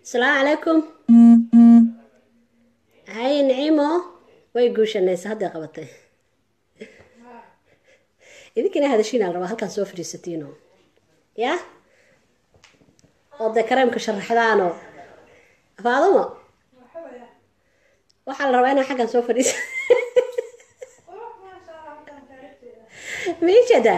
asalaamu calaykum hay nicimo way guushanaysa hadday qabatay idinkina hadashiinaa la rabaa halkaan soo fadhiisatiino ya oo dee kareemka sharaxdaano faadumo waxaa la rabaa inaa xaggan soo fadhiisa miijada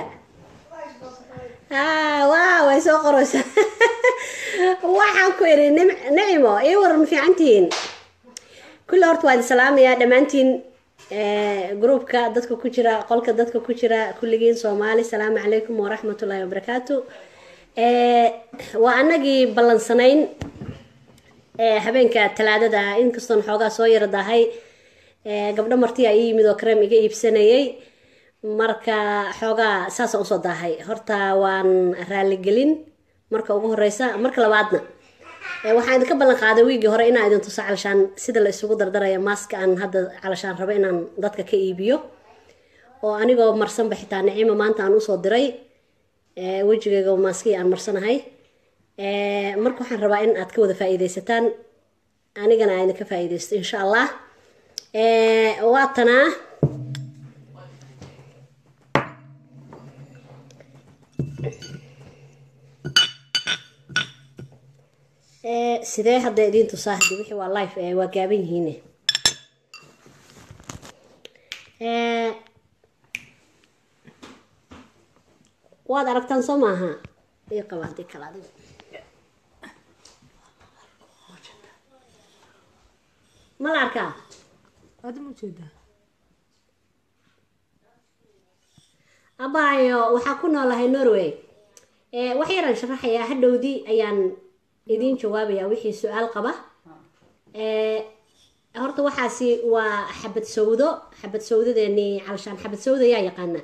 haa waa way soo qoraysaa waxaan ku idhi nim nicimo ii waran fiicantihiin kulli horta waa idin salaamayaa dhammaantiin groupka dadka ku jira qolka dadka ku jira kulligiin soomaali salaamu calaykum waraxmatullaahi wabarakaatu waa anagii ballansanayn habeenka talaadada ah inkastoon xoogaa soo yara dahay gabdho martiyaa ii yimid oo kareem iga iibsanayay marka xoogaa saasa usoo daahay horta waan raaligelin marka ugu horeysa marka labaadna waxaan idinka ballan qaaday wiigii hore inaan idin tuso calashaan sida la isugu dardaraya maaska aan hadda calashaan rabo inaan dadka ka iibiyo oo anigoo marsanba xitaa nicimo maanta aan usoo diray wejigayga maaskii aan marsanahay marka waxaan rabaa in aad ka wada faa-iideysataan anigana aan idinka faa-iideysto insha allah waatanaa sidee hadda idiin tusaa hadi wixii waa life waa gaaban yihiine waad aragtaan soo maaha ii qaba hadii kale adiga ma la arkaa abaayo waxaa ku noolahay norway wax yaraan sharaxayaa hadhowdii ayaan idiin jawaabaya wixii su-aal qaba horta waxaasi waa xabad sawdo xabad sawdadeeni calashaan xabad sawda yaa yaqaana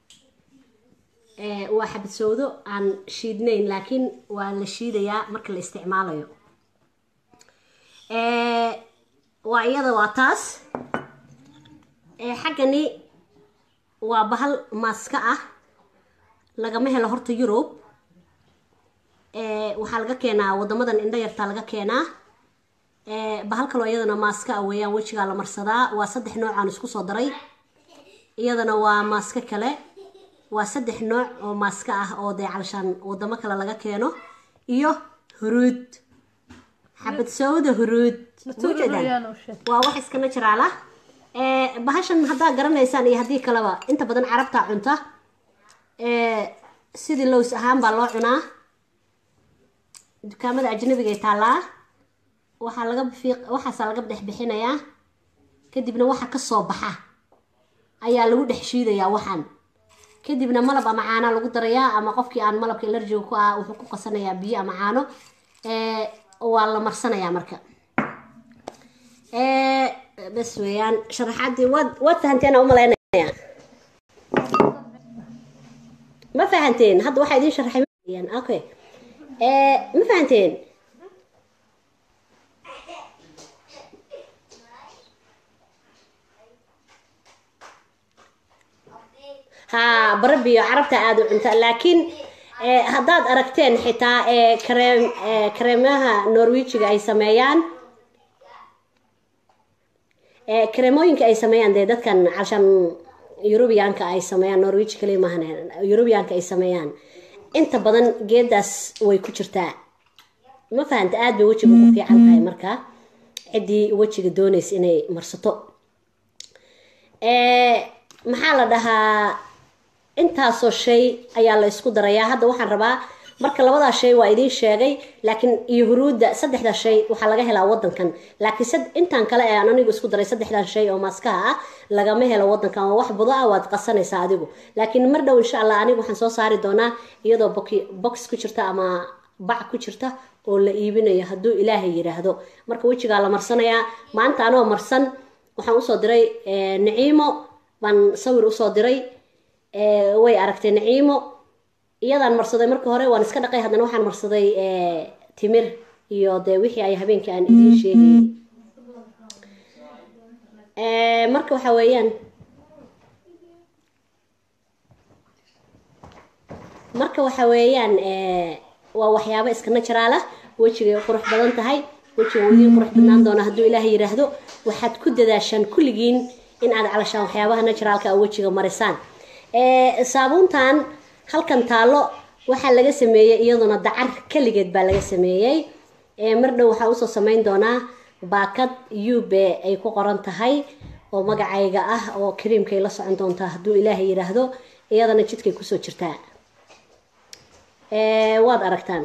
waa xabad sawdo aan shiidnayn laakiin waa la shiidayaa marka la isticmaalayo waa iyada waa taas xaggani waa bahal maaska ah lagama helo horta yurub waxaa laga keenaa wadamadan indho yartaa laga keenaa bahal kaloo iyadana maaska ah weeyaan wejigaa la marsadaa waa saddex noocaan isku soo daray iyadana waa maaska kale waa saddex nooc oo maaska ah oo dee calashaan wadamo kale laga keeno iyo huruud xabad sawda huruud waa wax iska natural ah bahashan haddaa garanaysaan iyo haddii kaleba inta badan carabtaa cunta sidii lows ahaan baa loo cunaa dukaamada ajnabigay taallaa waxaa laga fiiq waxaasaa laga dhex bixinayaa kadibna waxa kasoo baxa ayaa lagu dhex shiidayaa waxaan kadibna malab ama caana lagu darayaa ama qofkii aan malabka elarjiga ku ah wuxuu ku qasanayaa biyo ama caano waa la marsanayaa marka bas weeyaan sharaxaadii waad waad fahanteen u malaynaya ma fahanteen hadda waxaa idiin sharaxay okay ma fahanteen ha barabiyo carabta aada u cunta laakiin haddaad aragteen xitaa kareem kareemaha norwijiga ay sameeyaan kareemooyinka ay sameeyaan dee dadkan calshan yurubiyaanka ay sameeyaan norwij kaliya maahan yurubiyaanka ay sameeyaan inta badan geedaas way ku jirtaa ma fahanta aada bay wejiga ugu fiican tahay markaa ciddii wejiga doonaysa inay marsato maxaa la dhahaa intaasoo shay ayaa la isku darayaa hadda waxaan rabaa marka labadaa shay waa idiin sheegay laakiin iyo huruudda saddexdaa shay waxaa laga helaa wadankan laakiin intaan kale ee aan anigu isku daray saddexdan shay oo maaskaha ah lagama helo wadankan waa wax budo ah waad qasanaysaa adigu laakiin mar dhow insha allah anigu waxaan soo saari doonaa iyadoo box ku jirta ama bac ku jirta oo la iibinayo hadduu ilaahay yidhaahdo marka wejigaa la marsanayaa maanta anoo marsan waxaan usoo diray naciimo baan sawir usoo diray way aragtay naciimo iyadaan marsaday marka hore waan iska dhaqay haddana waxaan marsaday timir iyo dee wixii ay habeenkii aan idiin sheegayay marka waxa weeyaan marka waxa weeyaan waa waxyaabo iska naturaal ah wejigay qurux badan tahay wejiga wuu idiin qurux badnaan doona hadduu ilaahay yidhaahdo waxaad ku dadaashaan kulligiin in aad calashaan waxyaabaha naturaalka a wejiga marisaan saabuuntan halkan taalo waxaa laga sameeyey iyaduna dacar keligeed baa laga sameeyey mar dhow waxaa usoo sameyn doonaa baakad ube ay ku qoran tahay oo magacayga ah oo kariimkay la socon doontaa hadduu ilaahay yidhaahdo iyadana jidkay kusoo jirtaa waad aragtaan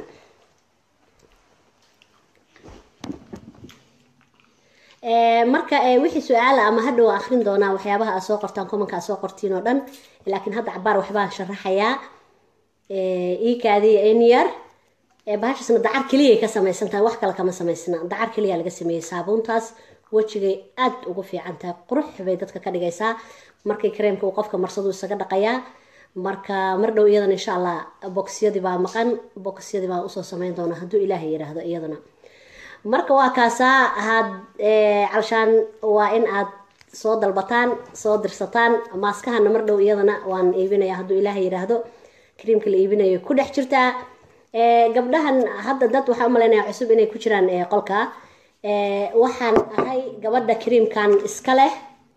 marka wixii su-aala ama hadhow akrin doonaa waxyaabaha aad soo qortaan kumanka aad soo qortiin oo dhan laakiin hadda cabaar waxbaan sharaxayaa ikaadiya enyar bahashasna dacar keliyay ka samaysan tahay wax kale kama samaysna dacar keliya laga sameeyey saabuuntaas wejigay aad ugu fiican tahay qurux bay dadka ka dhigaysaa markay kareemka uu qofka marsadu isaga dhaqayaa marka mar dhow iyadana insha allah boxyadii baa maqan boxyadii baan usoo sameyn doonaa hadduu ilaahay yidhaahdo iyadana marka waa kaasaa had calshaan waa in aad soo dalbataan soo dirsataan maaskahana mar dhow iyadana waan iibinaya hadduu ilaahay yidhaahdo kariimka la iibinayo ku dhex jirtaa gabdhahan hadda dad waxaa umalaynaya cusub inay ku jiraan qolka waxaan ahay gabadha kariimkan iska leh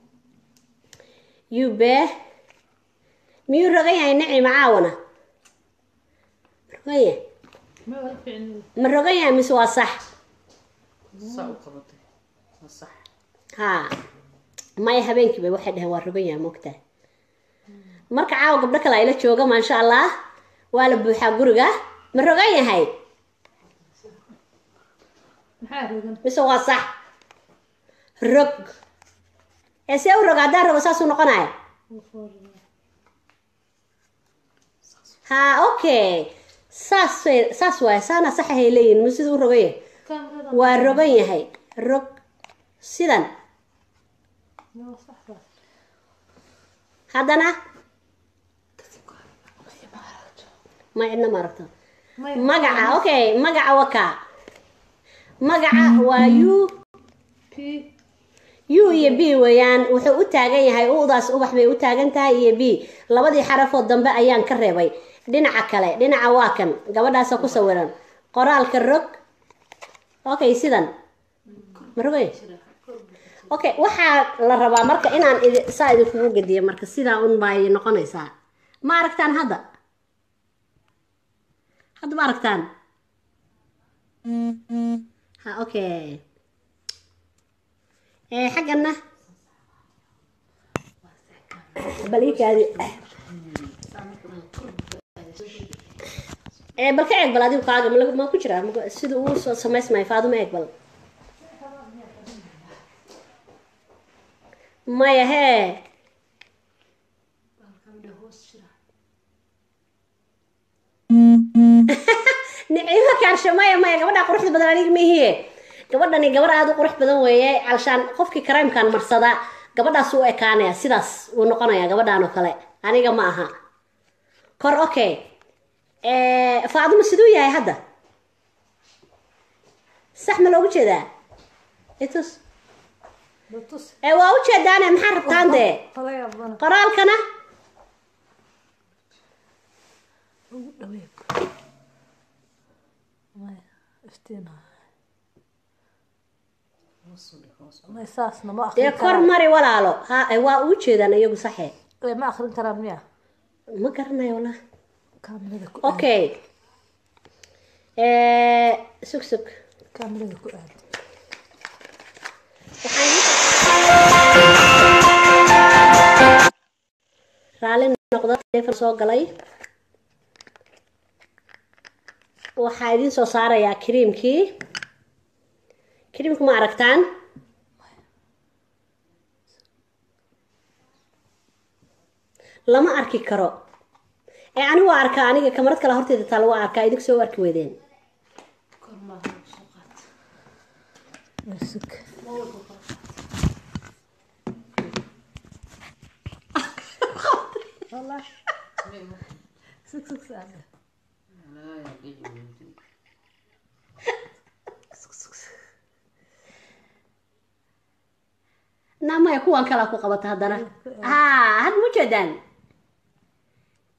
ube miyuu rogan yahay nicima caawana rogan yahay ma rogan yahay mise waa sax ha maya habeenkiiba waxay dhaheen waa rogan yahay moogtaa marka caawa gabdho kale ayla jooga maasha allah waa la buuxaa guriga ma rogan yahay mise waa sax rog ee see u roga haddaan rogo saasuu noqonaya ha okay saas saas waay saana saxahay leeyihin ma sida u rogan yahay waa rogan yahay rog sidan haddana ma cidna ma aragto magaca okay magaca waka magaca waa u u iyo b weeyaan wuxuu u taagan yahay udaas ubax bay u taagan tahay iyo b labadii xarafood dambe ayaan ka reebay dhinaca kale dhinaca waa kan gabadhaasa ku sawiran qoraalka rog okay sidan ma rogay okay waxaa la rabaa marka inaan saa idinkugu gediyo marka sidaa un bay noqonaysaa ma aragtaan hadda hadda ma aragtaan ha okay xaggana balikaadi bal ka eeg bal adigu kaaga ma ku jiraa sida uu soo samaysmay faaduma eeg bal maya hee nicimo kaarsho maya maya gabadha quruxda badan aniga mihiye gabadhani gabar aada u qurux badan weeye calshaan qofkii karaymkan marsada gabadhaas u ekaanaya sidaas uu noqonaya gabadhan oo kale aniga ma aha kor okay faaduma siduu yahay hadda sax ma loogu jeedaa itus waa u jeedaane maxaa rabtaan dee qoraalkana dee kor mari walaalo ha waa uu jeedaan iyagu saxe ma akrin karaan miya ma garanayo wallah kaamirada ku okay sug sug kaamirada ku aad raali noqdo telefon soo galay waxaa idiin soo saarayaa kariimkii kariimka ma aragtaan lama arki karo ee anigu waa arkaa aniga kamarad kale horteeda taa lagu arkaa idinku soo arki weydeen sug sug sug saada namaya kuwan kalaa ku qabata haddana ha had ma ujeedaan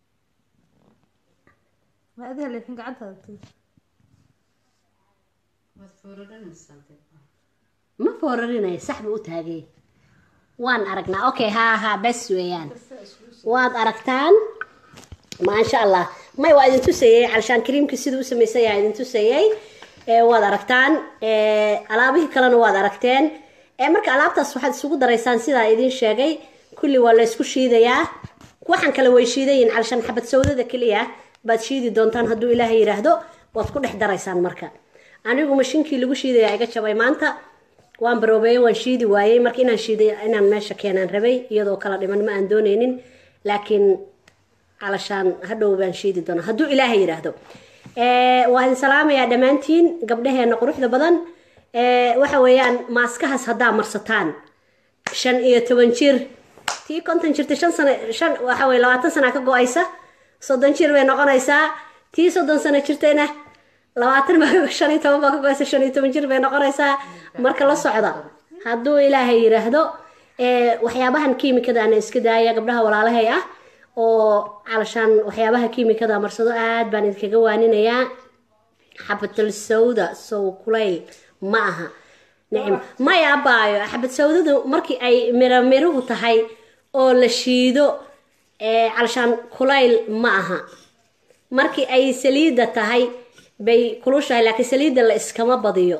ma adiga leexin gacantaada tuur ma foorarinaya sax buu u taagay waan aragnaa okay haa haa bes weeyaan waad aragtaan maasha allah may waa idin tusayey calshaan kariimkii siduu u samaysan yahay idin tusayey ee waad aragtaan ee alaabihii kalena waad aragteen ee marka alaabtaas waxaad isugu daraysaan sidaa idin sheegay kulli waa la isku shiidayaa waxaan kale way shiidayiin calshaan xabad sawdada keliya baad shiidi doontaan hadduu ilaahay yidhaahdo waad ku dhex daraysaan marka anigu mashiinkii lagu shiidayaa iga jabay maanta waan baroobeeyey waan shiidi waayey marka inaan shiiday inaan meesha keenaan rabay iyadoo kala dhiman ma aan dooneynin laakiin calashaan hadhow baan shiidi doonaa hadduu ilaahay yidhaahdo waa idin salaamayaa dhammaantiin gabdhaheena quruxda badan waxa weeyaan maaskahaas haddaa marsataan shan iyo toban jir tii konton jirta shan sano shan waxa weye labaatan sana ka go-aysa soddon jir bay noqonaysaa tii soddon sano jirtayna labaatan baa shan iyo toban baa ka go-aysa shan iyo toban jir bay noqonaysaa marka la socda hadduu ilaahay yidhaahdo waxyaabahan kiimikadaana iska daaya gabdhaha walaalahay ah oo calashaan waxyaabaha kiimikada marsado aad baan idinkaga waaninayaa xabatul sawda sow kulayl ma aha nicim maya abaayo xabad sawdadu markii ay miro miruhu tahay oo la shiido calashaan kulayl ma aha markii ay saliidda tahay bay kulushahay laakiin saliidda la iskama badiyo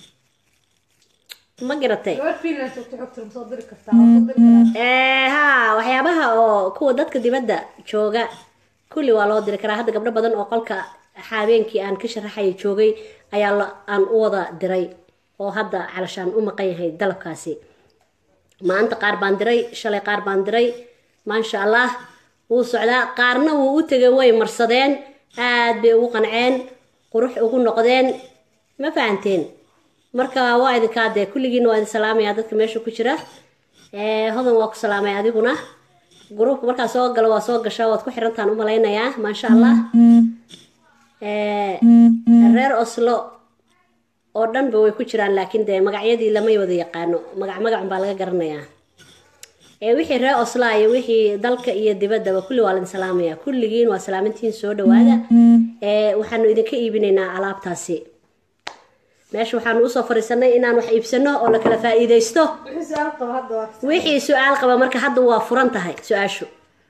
ma garatay ha waxyaabaha oo kuwa dadka dibadda jooga kulli waa loo diri karaa hadda gabdho badan oo qolka habeenkii aan ka sharaxaya joogay ayaa aan u wada diray oo hadda calashaan u maqan yahay dalabkaasi maanta qaar baan diray shalay qaar baan diray maasha allah wuu socdaa qaarna wuu u tegay way marsadeen aad bay ugu qanceen qurux ugu noqdeen ma fahanteen marka waa idinkaa dee kulligiina waa idin salaamaya dadka meesha ku jira hodan waa ku salaamay adiguna gruubka markaa soo galo waa soo gashaa waad ku xirantaan u malaynayaa maasha allah reer oslo oo dhanba way ku jiraan laakiin dee magacyadii lamay wada yaqaano magac magacun baa laga garanayaa wixii reer osla iyo wixii dalka iyo dibaddaba kulli waa laidin salaamaya kulligiin waa salaamintiin soo dhawaada waxaanu idinka iibinaynaa alaabtaasi meesha waxaanu usoo fariisanay inaan wax iibsano oo la kala faa-iideysto wixii su-aal qaba marka hadda waa furan tahay su-aashu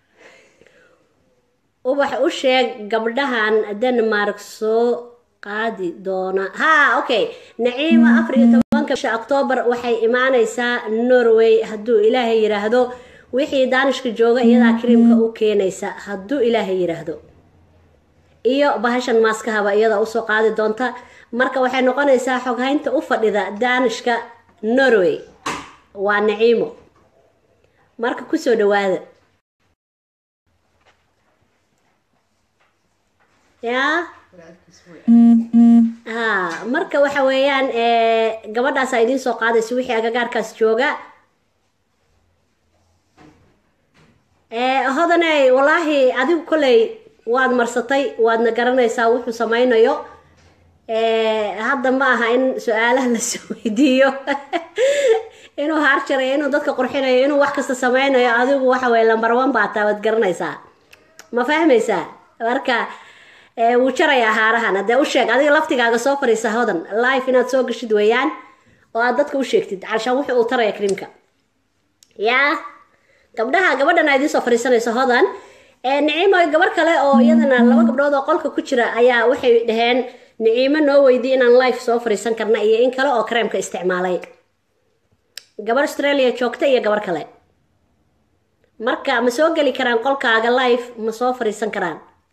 ubax u sheeg gabdhahan denmark soo qaadi doona ha okay naciima afar iyo tobanka bisha octoobar waxay imaaneysaa norway hadduu ilaahay yidhaahdo wixii daanishka jooga iyadaa kariimka u keenaysa hadduu ilaahay yidhaahdo iyo bahashan maaskahaba iyada usoo qaadi doonta marka waxay noqonaysaa xoghaynta u fadhida daanishka norway waa naciimo marka kusoo dhawaada yaa ha marka waxa weeyaan gabadhaasaa idiin soo qaadaysa wixii agagaarkaas jooga hodaney wallaahi adigu kolley waad marsatay waadna garanaysaa wuxuu samaynayo hadda ma aha in su-aalaha lasoo weydiiyo inuu haarjarayo inuu dadka qurxinayo inuu wax kasta sameynayo adigu waxa weye lambar one baa taa waad garanaysaa ma fahmaysaa marka wuu jarayaa haarahan haddee u sheeg adiga laftigaaga soo fadhiisa hodan life inaad soo gashid weeyaan oo aad dadka u sheegtid calshaan wuxuu uu taraya krimka yaa gabdhaha gabadhan aa idiin soo fadhiisanaysa hodan niciimo gabar kale oo iyadana laba gabdhood oo qolka ku jira ayaa waxay dhaheen niciimo noo weydiy inaan life soo fadhiisan karna iyo in kale oo kareemka isticmaalay gabar australia joogta iyo gabar kale marka ma soo geli karaan qolkaaga life ma soo fadhiisan karaan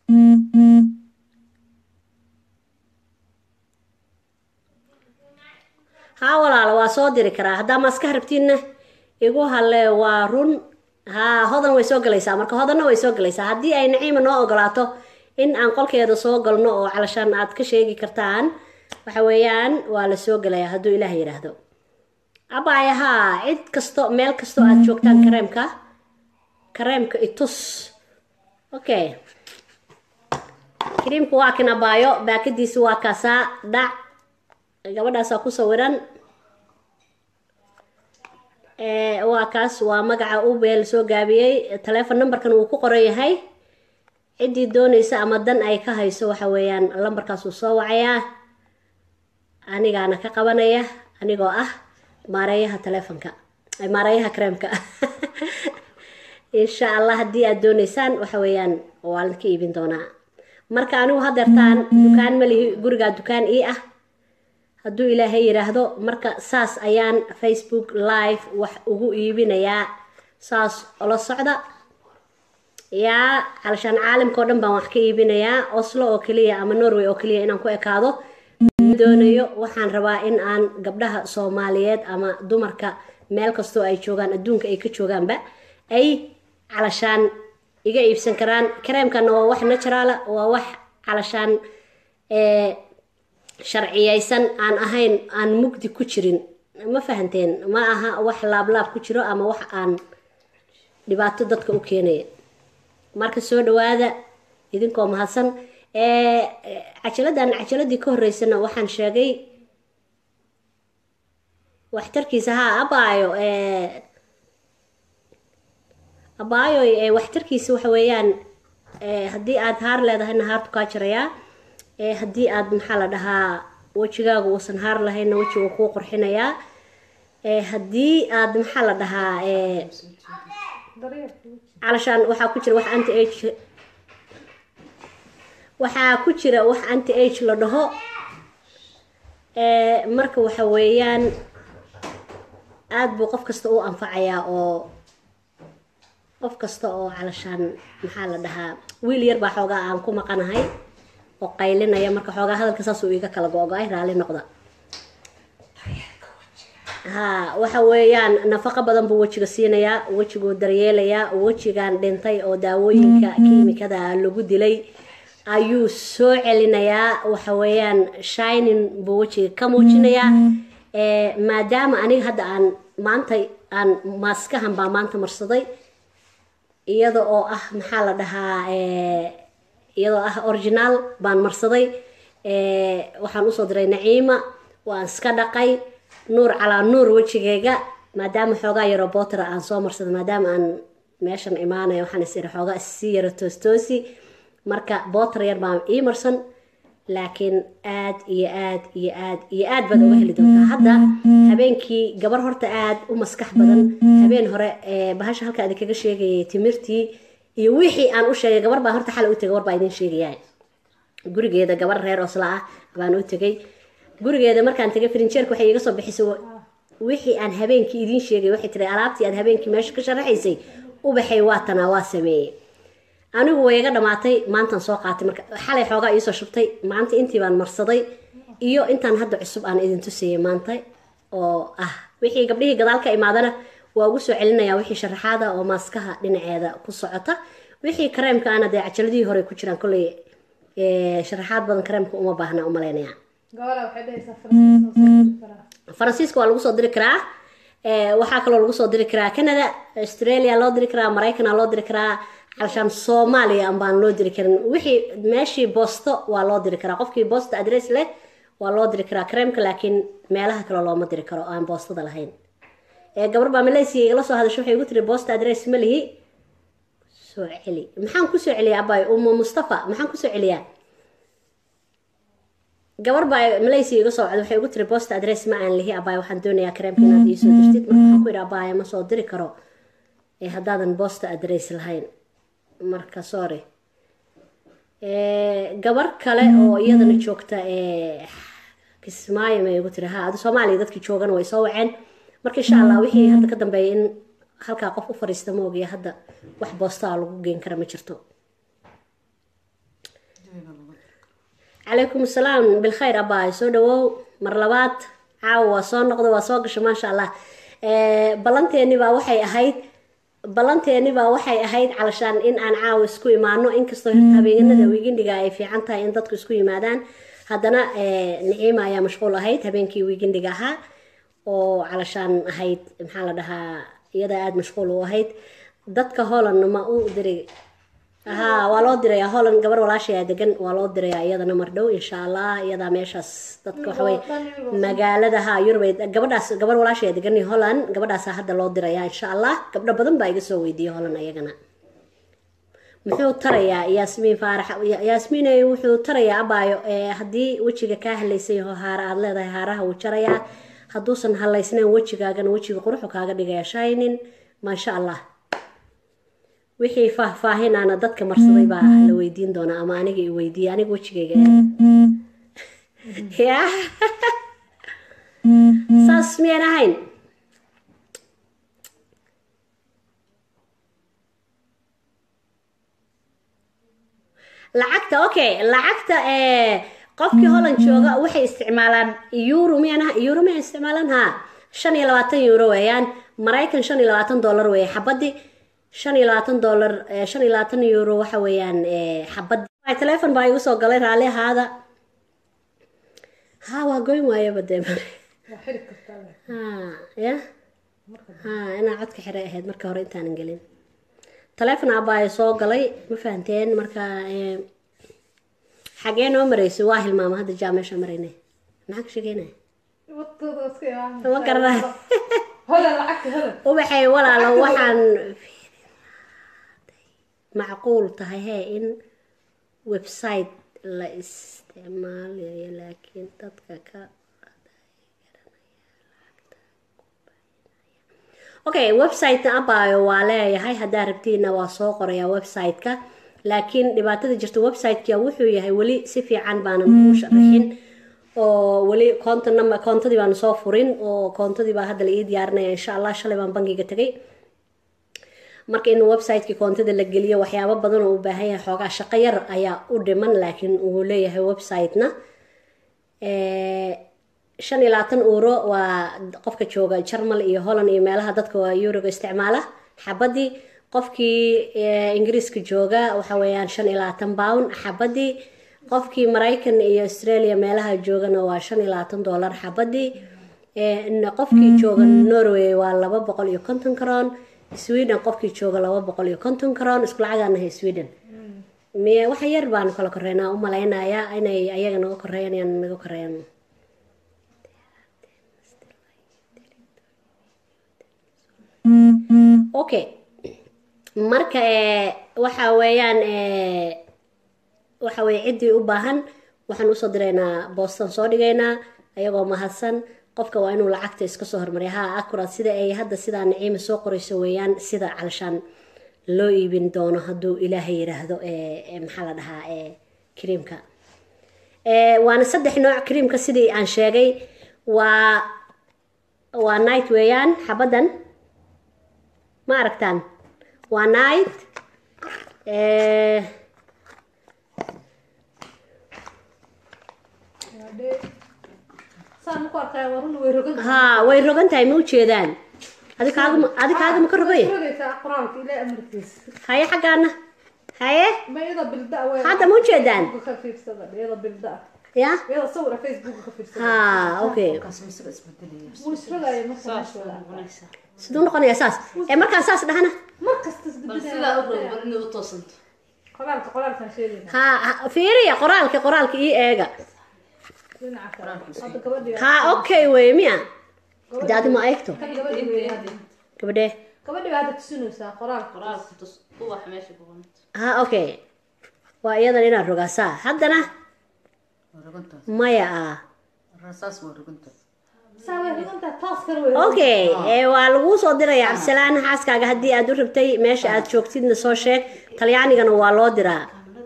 haa walaalo waa soo diri karaa haddaa maaska rabtiinna igu hale waa run haa hodan way soo galaysaa marka hodanna way soo galaysaa haddii ay naciima noo ogolaato in aan qolkeeda soo galno oo calashaan aad ka sheegi kartaan waxa weeyaan waa la soo gelayaa hadduu ilaah yidhaahdo abaya haa cid kasto meel kastoo aad joogtaan kareemka kareemka itus okay kariimku waa kan abaayo baakadiisi waa kaasaa dhac gabadhaasaa ku sawiran waa kaas waa magaca ubel soo gaabiyey taleefon numberkan wuu ku qoran yahay ciddii doonaysa ama dan ay ka hayso waxa weeyaan lambarkaasuu soo wacayaa anigaana ka qabanaya anigoo ah maareeyaha taleefonka ay maareeyaha kareemka insha allah haddii aad dooneysaan waxa weeyaan waa la ka iibin doonaa marka anigu hadeertaan dukaan malihi gurigaa dukaan ii ah hadduu ilaahay yidhaahdo marka saas ayaan facebook live wax ugu iibinayaa saas ola socda yaa calashaan caalamka oo dhan baan wax ka iibinayaa oslo oo keliya ama norway oo keliya inaan ku ekaado ma doonayo waxaan rabaa in aan gabdhaha soomaaliyeed ama dumarka meel kastoo ay joogaan adduunka ay ka joogaanba ay calashaan iga iibsan karaan kareemkana waa wax naturaala waa wax calashaan sharciyeysan aan ahayn aan mugdi ku jirin ma fahanteen ma aha wax laablaab ku jiro ama wax aan dhibaato dadka u keenaya marka soo dhawaada idinkoo mahadsan cajaladan cajaladii ka horeysana waxaan sheegay waxtarkiisa haa abaayo abaayo waxtarkiisa waxa weeyaan haddii aad haar leedahayna haartu kaa jarayaa haddii aad maxaa la dhahaa wejigaagu uusan haar lahaynna wejiga kuu qurxinayaa haddii aad maxaa la dhahaa calashaan waxaa ku jira wax anti age waxaa ku jira wax anti age la dhaho marka waxa weeyaan aada buu qof kasta u anfacayaa oo qof kasta oo calashaan maxaa la dhahaa wiil yar baa xoogaa aan ku maqanahay oo qaylinaya marka xoogaa hadalka saasuu iga kala go-go-ay raalli noqda ha waxa weeyaan nafaqo badan buu wejiga siinayaa wejiguu daryeelayaa wejigan dhintay oo daawooyinka kiimikada lagu dilay ayuu soo celinayaa waxa weeyaan shinin buu wejiga ka muujinayaa maadaama aniga hadda aan maanta aan maaskahan baa maanta marsaday iyada oo ah maxaa la dhahaa iyadoo ah originaal baan marsaday waxaan usoo diray naciima waan iska dhaqay nuur calaa nuur wejigeyga maadaama xoogaa yaroo bootera aan soo marsada maadaama aan meeshan imaanaya waxaan is iri xoogaa issii yaro toostoosi marka booter yar baan ii marsan laakiin aad iyo aad iyo aad iyo aad baad uga heli doontaa hadda habeenkii gabar horta aad u maskax badan habeen hore bahasha halka adi kaga sheegayay timirtii iyo wixii aan u sheegay gabar baa horta xal u tegay gabar baa idin sheegaya gurigeeda gabar reer osla ah baan u tegay gurigeeda markaan tegay frinjeerka waxay iga soo bixisay wixii aan habeenkii idiin sheegay waxay tiri alaabtii aad habeenkii meesha ka sharaxaysay ubaxay waatanaa waa sameeyey anigu way iga dhamaatay maantaan soo qaatay marka xalay xoogaa iisoo shubtay maanta intii baan marsaday iyo intaan hadda cusub aan idin tusayay maanta oo ah wixii gabdhihii gadaal ka imaadana waa ugu soo celinaya wixii sharaxaada oo maaskaha dhinaceeda ku socota wixii kareemka ana dee cajaladihii hore ku jiraan kolley sharaxaad badan kareemka uma baahna umaleynaya faransiiska waa lagu soo diri karaa waxaa kaloo lagu soo diri karaa canada australia loo diri karaa maraykana loo diri karaa calashaan soomaaliya baan loo diri karin wixii meeshii boosto waa loo diri karaa qofkii boosta adress leh waa loo diri karaa kareemka laakiin meelaha kale looma diri karo oo aan boostada lahayn gabar baa malaysia igala soo hadasho waxay igu tiri boosta adress ma lihi soo celi maxaan kusoo celiyaa abay umu mustafa maxaan kusoo celiyaa gabar baa malaysia iga soo cod waxay ugu tiri boosta adress ma aan lihi abay waxaan doonayaa kareemka inaad iisoo dirtid marka waxaan ku yidhi abaya ma soo diri karo haddaadan boosta adress lahayn marka sorry gabar kale oo iyadana joogta kismaayo may igu tiri ha adu soomaaliya dadkii joogana way soo waceen marka insha allah wixii hadda ka dambeeya in halkaa qof u fariista ma ogiya hadda wax boostaa lagu geen kara ma jirto calaykum asalaam bilkhayr abaay soo dhawow mar labaad caawa waa soo noqda waa soo gasha maasha allah ballanteeni baa waxay ahayd ballanteeni baa waxay ahayd calashaan in aan caawa isku imaano inkastoo hirta habeenada wiigindiga ay fiican tahay in dadku isku yimaadaan haddana niciima ayaa mashquul ahayd habeenkii wiigindiga ahaa oo calashaan ahayd maxaa la dhahaa iyada aada mashquul u ahayd dadka holland ma u diray ha waa loo diraya holland gabar walaashayaa degan waa loo diraya iyadana mardhow insha allah iyadaa meeshaas dadka waxawey magaalada ha yurubay gabadhaas gabar walaashayaa degan holland gabadhaasa hadda loo diraya insha allah gabdho badan baa iga soo weydiiyey holland ayagana muxuu tarayaa yaasmiin faarax yaasmiin wuxuu tarayaa abaayo haddii wejiga kaa halaysay yaho haara aada leedahay haaraha wuu jarayaa hadduusan halaysnayn wejigaagana wejiga quruxu kaaga dhigaya shaynin maasha allah wixii faahfaahinaana dadka marsaday baa la weydiin doonaa ama aniga i weydiiya aniga wejigayga ya saas miyaan ahayn lacagta okay lacagta qofkii holland jooga waxay isticmaalaan euro miyana euro miyay isticmaalaan ha shan iyo labaatan euro weeyaan maraykan shan iyo labaatan dollar weeye xabadii shan iyo labaatan dollar shan iyo labaatan euro waxa weeyaan xabadii telefon baa igu soo galay raalli ahaada ha waa goyn waayaba dee ha ya ha inaa codka xire ahayd marka hore intaanan gelin telefon abaayo soo galay ma fahanteen marka xagee noo maraysay waa hilmaama hadda jaa meesha marayna maxaa ka sheegeynaya ma garanay ubaxay walaalo waxaan macquul tahay hee in website la isticmaalayo laakiin dadka ka okay website-na abaayo waa leeyahay haddaa rabtiina waa soo qorayaa website-ka laakiin dhibaatada jirta website-ka wuxuu yahay weli si fiican baanan ugu sharaxin oo weli koonta number koontadii baan soo furin oo koontadii baa hadda la ii diyaarinaya insha allah shalay baan bangiga tegay marka in website-kii koontada la geliyo waxyaabo badan oo u baahan yahay xoogaa shaqo yar ayaa u dhiman laakiin uu leeyahay website-na shan iyo labaatan euro waa qofka jooga jarmal iyo holland iyo meelaha dadka waa euroga isticmaala xabadii qofkii ingiriiska jooga waxa weeyaan shan iyo labaatan pound xabadii qofkii maraykan iyo australia meelaha joogana waa shan iyo labaatan dollar xabadii qofkii jooga norway waa laba boqol iyo konton karoon sweden qofkii jooga laba boqol iyo konton karoon isku lacagaanahay sweden miy waxa yar baanu kala koreynaa u malaynayaa inay ayaga naga koreeyanayaan naga koreeyaan okay marka waxa weeyaan waxa weye ciddii u baahan waxaan usoo diraynaa boostan soo dhigaynaa ayagoo mahadsan qofka waa inuu lacagta iska soo hormariya ha acuraad sida ay hadda sidaa naciima soo qorayso weeyaan sida calshaan loo iibin doono hadduu ilaahay yiraahdo maxaa la dhahaa kriimka waana saddex nooc kriimka sidii aan sheegay waa waa night weeyaan xabadan ma aragtaan waa night ha way rogan tahay ma ujeedaan adi kaagama adi kaagama ka rogay haye xaggaana haye hadda ma ujeedaan ya ha okay siduu noqonaya saas ee markaan saas dhahana ha fiiriya qoraalka qoraalka ii eega ha okay wey miya de adi ma eegto gabadhee ha okay waa iyadan inaad rogaasaa haddana maya ah okay waa laguu soo diraya cabdisalaan xaaskaaga haddii aad u rabtay meesha aad joogtidna soo sheeg talyaanigana waa loo diraa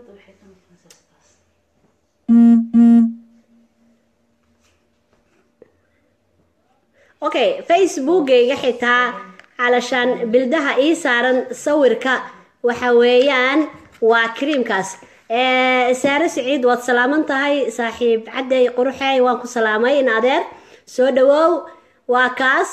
okay facebookgayga xitaa calashaan bildaha ii saaran sawirka waxa weeyaan waa kriimkaas saare siciid waad salaaman tahay saaxiib cadday quruxey waan ku salaamay in adeer soo dhawoow waa kaas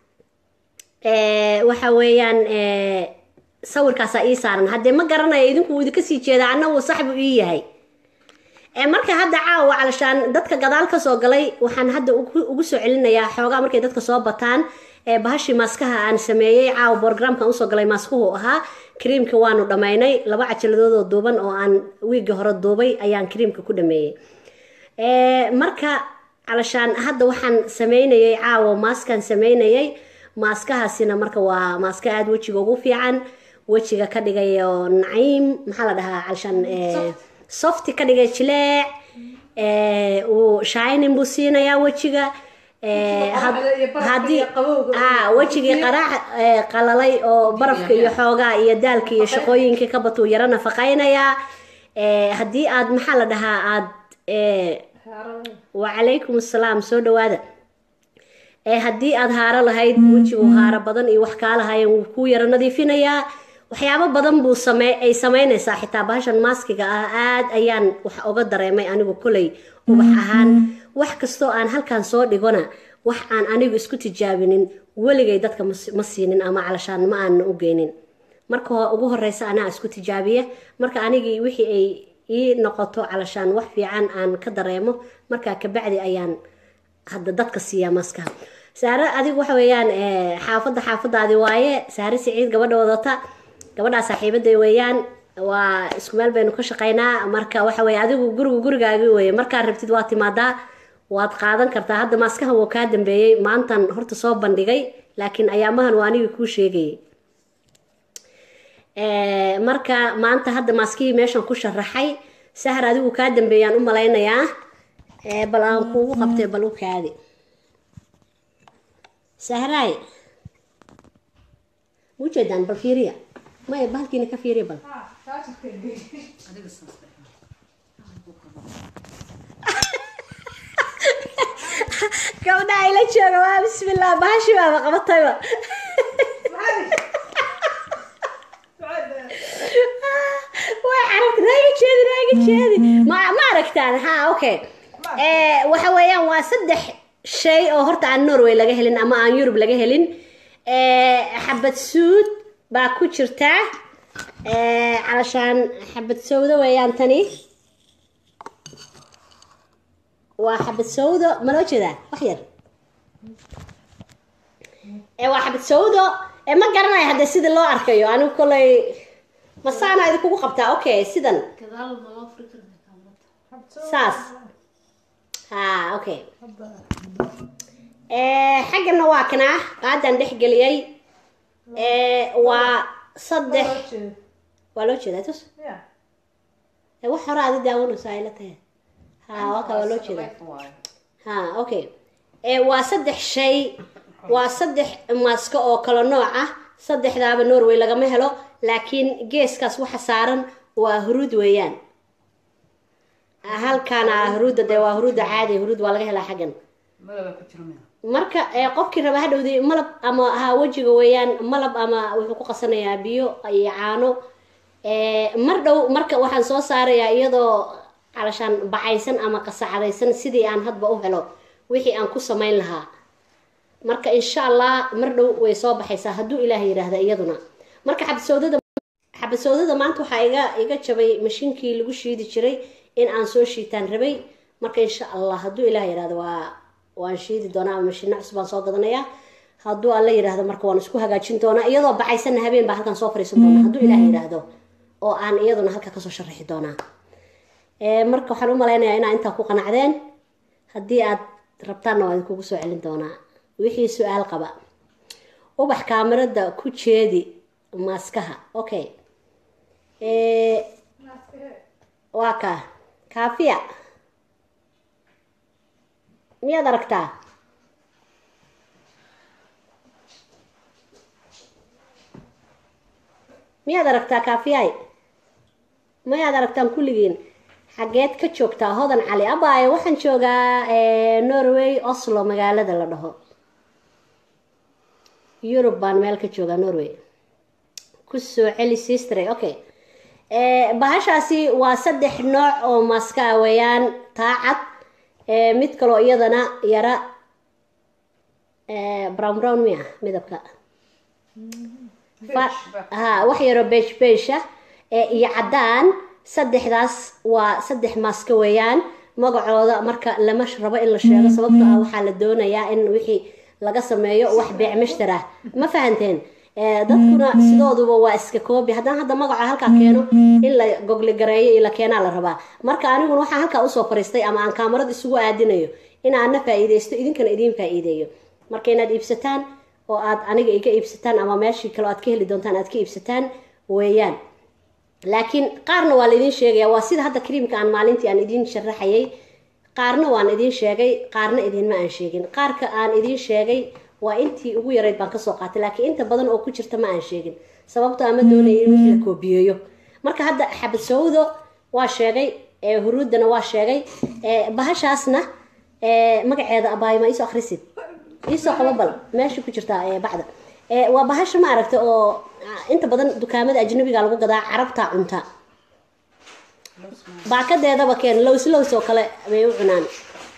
waxa weeyaan sawirkaasaa ii saaran haddee ma garanayo idinku wuu idinka sii jeedaa annagu saxbu ii yahay marka hadda caawa calashaan dadka gadaal kasoo galay waxaan hadda ugu soo celinayaa xoogaa markay dadka soo bataan bahashii maaskaha aan sameeyey caawa borogramkan usoo galay maaskuhu ahaa kriimka waanu dhammaynay laba cajaladoodoo duuban oo aan wiigga hore duubay ayaan kriimka ku dhameeyey marka calashaan hadda waxaan sameynayay caawa maaskaan sameynayay maaskahaasina marka waa maaska aada wejiga ugu fiican wejiga ka dhigayo naciim maxaa la dhahaa calshan softi ka dhigay jileec ee, uu shining buu siinayaa wejiga ee, had- haddii aa wejigii qaraac ee, qalalay oo barafka iyo xoogaa iyo daalka iyo shaqooyinkii ka batuu yaro nafaqaynayaa ee, haddii aad maxaa la dhahaa aad ee, wacalaykum assalaam soo dhawaada ee haddii aad haaro lahayd wejigu haaro badan iyo wax kaa lahaayeen wuu kuu yaro nadiifinayaa waxyaabo badan buu same ay samaynaysaa xitaa bahashan maaskiga ah aad ayaan wax oga dareemay anigu koley ubax ahaan wax kastoo aan halkan soo dhigona wax aan anigu isku tijaabinin weligay dadka ma si- ma siinin ama calashaan ma aan u geynin marka ho- ugu horeysa anaa isku tijaabiya marka anigii wixii ay ii noqoto calashaan wax fiican aan ka dareemo markaa kabacdi ayaan hadda dadka siiyaa maskaha saare adigu waxa weeyaan eh, xaafadda xaafadaadi waaye saare siciid gabadha wadata gabadhaa saaxiibaday weeyaan waa isku meel baynu ka shaqaynaa marka waxa weye adigu gurigu gurigaagi weye markaad rabtid waa timaadaa waad qaadan kartaa hadda maaskaha wuu kaa dambeeyey maantan horta soo bandhigay laakiin ayaamahan waa anigii kuu sheegayay Eh, marka maanta hadda maaskihii meeshan ku sharaxay sahar adigu kaa dambeeyaan u malaynayaa Eh, bal aan kuugu qabtay bal u kaadi sahraay ujeedaan bal fiiriya maya bahalkiina ka fiiriya bal gabdha ayla jooga waa bismillah bahashi baaba qabatayba way carabta raaga jeedi raaga jeedi ma ma aragtaan ha okay Eh, waxa weeyaan waa saddex shay oo horta aan norway laga helin ama aan yurub laga helin Eh, xabad suud baa ku jirta Eh, calashaan xabad sawdo weeyaan tani waa xabad sawdo ma loo jeedaa wax yar ee waa xabad sawdo ee ma garanayo hadda sida loo arkayo anigu kolay masaana idinkugu qabtaa okay sidan saas ha okay ee xaggana waa kanaa qaadaan dhex geliyey ee waa saddex waa loo jeedaa tus ee wax hore aadi daawanayso ay la tahay ha waa ka waa loo jeedaa ha okay ee waa saddex shay waa saddex maasko oo kala nooc ah saddexdaaba norway lagama helo laakiin geeskaas waxa saaran waa huruud weeyaan halkaana ah huruudda dee waa huruudda caadi huruud waa laga helaa xaggan marka ee, qofkii raba hadhowdii malab ama ha wejiga weeyaan malab ama wuxuu ku qasanayaa biyo iyo caano Ee, mar dhow marka waxaan soo saarayaa iyadoo calashaan bacaysan ama qasacadaysan sidii aan hadba u helo wixii aan ku samayn lahaa marka insha allah mar dhow way soo baxaysaa hadduu ilaah yidhaahda iyaduna marka xabasowdada xabasowdada maanta waxaa iga iga jabay mashiinkii lagu shiidi jiray in aan soo shiitaan rabay marka insha allah hadduu ilaah yidhaahdo waa waan shiidi doonaa ama mashiino cusub aan soo gadanayaa hadduu alla yidhaahdo marka waan isku hagaajin doonaa iyadoo bacaysanna habeen baa halkan soo fariisan doonaa hadduu ilaah yidhaahdo oo aan iyaduna halka kasoo sharaxi doonaa Ee, marka waxaan u malaynayaa inaa intaa ku qanacdeen haddii aad rabtaanna waa idinkugu soo celin doonaa wixii su-aal qaba ubax kaamirada ku jeedi maaskaha okay Ee, waa kaa kaafiya miyaad aragtaa miyaad aragtaa kaafiyay mayaad aragtaan kulligiin xageed ka joogtaa hodan cali abaaye waxaan joogaa eh, norway oslo magaalada la dhaho yurub baan meel ka joogaa norway kusoo celi sistre okay Eh, bahashaasi waa saddex nooc oo maaska ah weeyaan taacad eh, mid kaloo iyadana yara eh, brown brown miya midabka Fa- ha wax yaroo beej beesha iyo caddaan saddexdaas waa saddex maaska weeyaan magacooda marka lama rabo in la sheego sababtoo ah waxaa la doonayaa in wixii laga sameeyo wax beec mashtar ah ma fahanteen Eh, dadkuna sidooduba waa iska koobi haddaan hadda magaca halkaa keeno in la gogli gareeyo iyo la keenaa la rabaa marka aniguna waxaan halkaa usoo fariistay ama aan kaamarad isugu aadinayo inaana faa'iidaysto idinkana idiin faa'iideeyo marka inaad iibsataan oo aad aniga iga iibsataan ama meeshii kale aad ka heli doontaan aad ka iibsataan weeyaan laakiin qaarna waa laidin sheegaya waa sida hadda kariimka aan maalintii aan idiin sharaxayay qaarna waan idiin sheegay qaarna idinma aan sheegin qaarka aan idiin sheegay waa intii ugu yarayd baan kasoo qaatay laakiin inta badan oo ku jirta ma aan sheegin sababto ama doonaya in wixii la koobiyeeyo marka hadda xabad sawdo waa sheegay ee huruudana waa sheegay ee bahashaasna ee magaceeda abaay ma iisoo akhrisid iisoo qabo bal meesha ku jirtaa ee bacda ee waa bahasha ma aragta oo ah, inta badan dukaamada ajnabiga lagu gadaa carabta cunta baakadeedaba keen lows lows oo kale bay u cunaan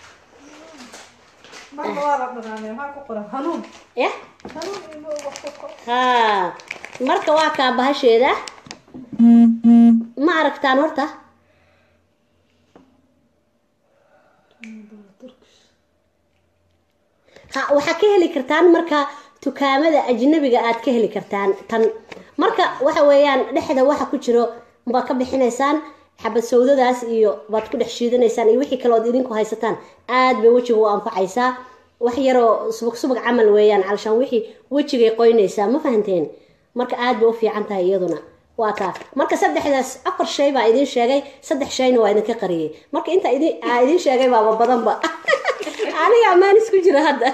marka waa la dhanaanay maxaa ku qoran hanuun yah hanuun iyo wax ku qoran ha marka waa kaa bahasheeda ma aragtaan horta ha waxaa ka heli kartaan marka dukaamada ajnabiga aad ka heli kartaan tan marka waxa weeyaan dhexda waxa ku jiro baad ka bixinaysaan xabad sawdadaas iyo baad ku dhex shiidanaysaan iyo wixii kale ood idinku haysataan aad bay wejiga u anfacaysaa wax yaroo subag subag camal weeyaan calashaan wixii wejigay qoynaysaa ma fahanteen marka aad bay u fiican tahay iyaduna waa taa marka saddexdaas afar shay baa idiin sheegay saddex shayna waa idinka qariyey marka inta idin aa idiin sheegay baaba badanba aniga amaan isku jira hadda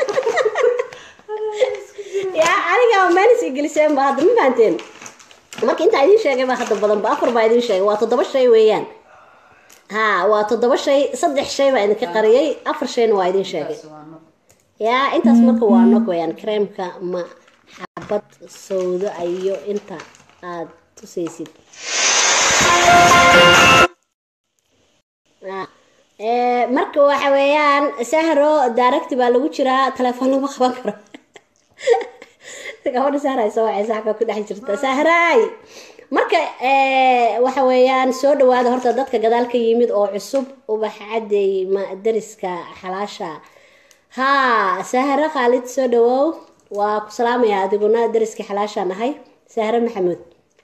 ya aniga amaan is geliseen ba hadda ma fahanteen marka intaa idiin sheegay baa hadda badanba afar baa idiin sheegay waa toddoba shay weeyaan ha waa toddoba shay saddex shay baa idinka qariyey afar shayna waa idiin sheegay ya intaas marka waa nog weeyaan kareemka ma xabad sawdo iyo inta aad tusaysid Ah, ee, marka waxa weeyaan sahro daaragti baa lagu jiraa telefoon lama qaban karo gabadha sahray soo wacay saxba ku dhex jirta sahraay marka ee, waxa weeyaan soo dhawaada horta dadka gadaal ka yimid oo cusub ubax caday ma dariska xalaasha ha sahro khaalid soo dhawow waa ku salaamaya adiguna dariska xalaasha nahay sahro maxamuud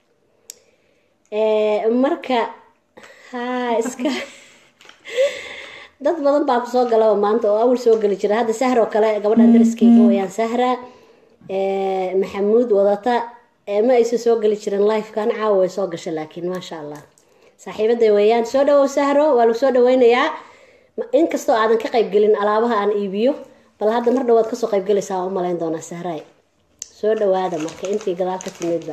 Ee, marka ha iska dad badan baa kusoo galaba maanta oo awal soo geli jira hadda sahra oo kale gabadhan dariskayga weyaan sahra ee, maxamuud wadata ee, ma aysan soo geli jirin lifekan caawa way soo gashay laakiin maasha allah saaxiibaday weeyaan soo dhawow sahro waa lagu soo dhaweynayaa Ma- inkastoo aadan ka qaybgelin alaabaha aan iibiyo bal hadda mar dhawaad kasoo qaybgelaysaa waan u malayn doonaa sahraay soo dhawaada marka intii gadaal ka timidba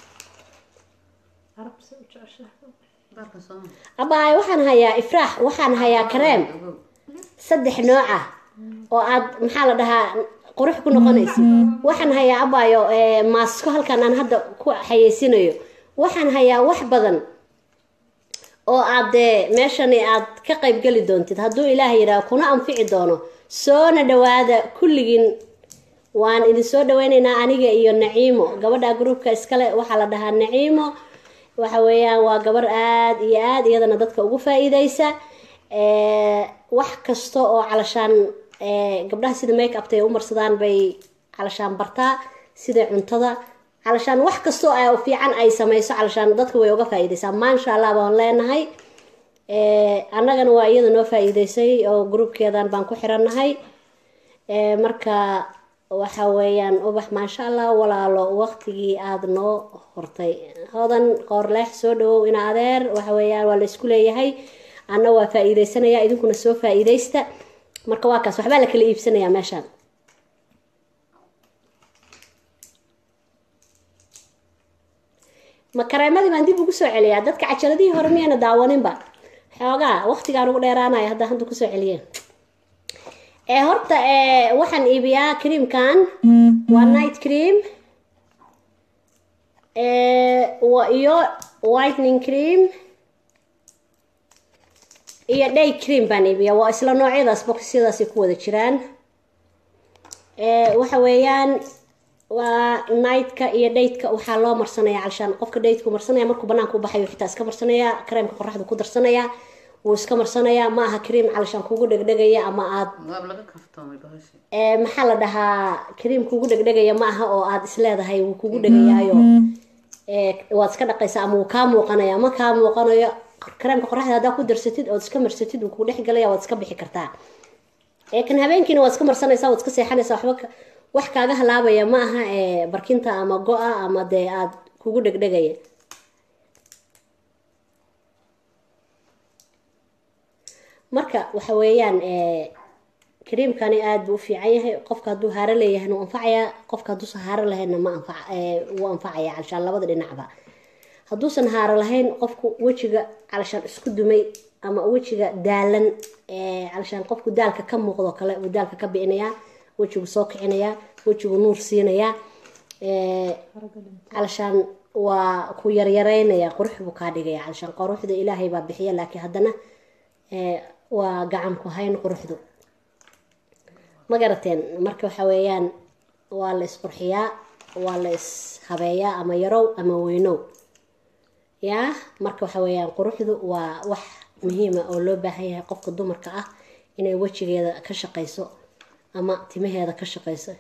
carabsi u jeceshahay abaay waxaan hayaa ifraax waxaan hayaa kareem saddex nooc ah oo aad maxaa la dhahaa qurux ku noqonaysid waxaan hayaa abaayo ee, maasko halkan aan hadda ku xayeysinayo waxaan hayaa wax badan oo aad dee meeshani aad ka qaybgeli doontid hadduu ilaah yidhaah kuna anfici doono soona dhawaada kulligiin waan idin soo dhaweyneynaa aniga iyo naciimo gabadha gruubka iskale waxaa la dhahaa naciimo waxa weeyaan waa gabar aad iyo aad iyadana dadka ugu faa-iideysa Ee, wax kasta oo calashaan ee, gabdhaha sida make upta ay u marsadaan bay calashaan bartaa sida cuntada calashaan wax kastoo ay fiican ay sameyso calashaan dadka way uga faa-iideysaa maasha allah baan leenahay Ee, annagana waa iyada noo faa-iideysay oo gruubkeedan baan ku xirannahay Ee, marka waxa weeyaan ubax maasha allah walaalo waqtigii aada noo hortay hodan qoorleex soo dhawow ina adeer waxa weeyaan waa la isku leeyahay anna waa faa-iideysanaya idinkuna soo faa-iideysta marka waa kaas waxbaa la kala iibsanayaa meeshaan ma kareemadii baan dib ugu soo celiyaa dadka cajaladihii hore miyayna daawaninba xoogaa waqtigaan ugu dheeraanaya hadda hadda kusoo celiyeen ee horta ee waxaan iibiyaa creamkan waa night cream ee wa iyo whitening cream iyo day cream baan iibiyaa waa isla noocyadaas boqosyadaasay ku wada jiraan ee waxa weeyaan waa nightka iyo daydka waxaa loo marsanaya calshaan qofka daydku marsanaya markuu banaanka u baxayo xitaa iska marsanaya kareemka qoraxda ku darsanaya wuu iska marsanaya ma aha cream calshaan kugu dhegdhegaya ama aad waab laga kaftoomay bahashi ee maxaa la dhahaa cream kugu dhegdhegaya ma aha oo aad isleedahay wuu kugu dhegayaayo ee waad iska dhaqaysaa ama wuu kaa muuqanaya ma kaa muuqanayo kareemka qoraxda haddaa ku darsatid ood iska marsatid wuu kugu dhex galaya waad iska bixi kartaa ee kan habeenkiina waad iska marsanaysaa waad iska seexanaysaa waxba ka- wax kaaga halaabaya ma aha ee barkinta ama go-a ama dee aad kugu dhegdhegaya marka waxa weeyaan kariimkani aada buu u fiican yahay qofka hadduu haaro leeyahayna wuu anfacayaa qofka hadduusan haaro lahaynna ma anfac wuu anfacaya calashaan labada dhinacba hadduusan haaro lahayn qofku wejiga calashaan isku dumay ama wejiga daalan calashaan qofku daalka ka muuqdo kale uu daalka ka bi'inayaa wejigu soo kicinayaa wejigu nuur siinayaa calashaan waa ku yaryaraynaya qurux buu kaa dhigaya calashaan quruxda ilaahay baa bixiya laakiin haddana waa gacan ku hayn quruxdu ma garateen marka waxa weeyaan waa la isqurxiyaa waa la ishabeeyaa ama yarow ama weynow yaa marka waxa weeyaan quruxdu waa wax muhiima oo loo baahan yahay qofka dumarka ah inay wejigeeda ka shaqayso ama timaheeda ka shaqayso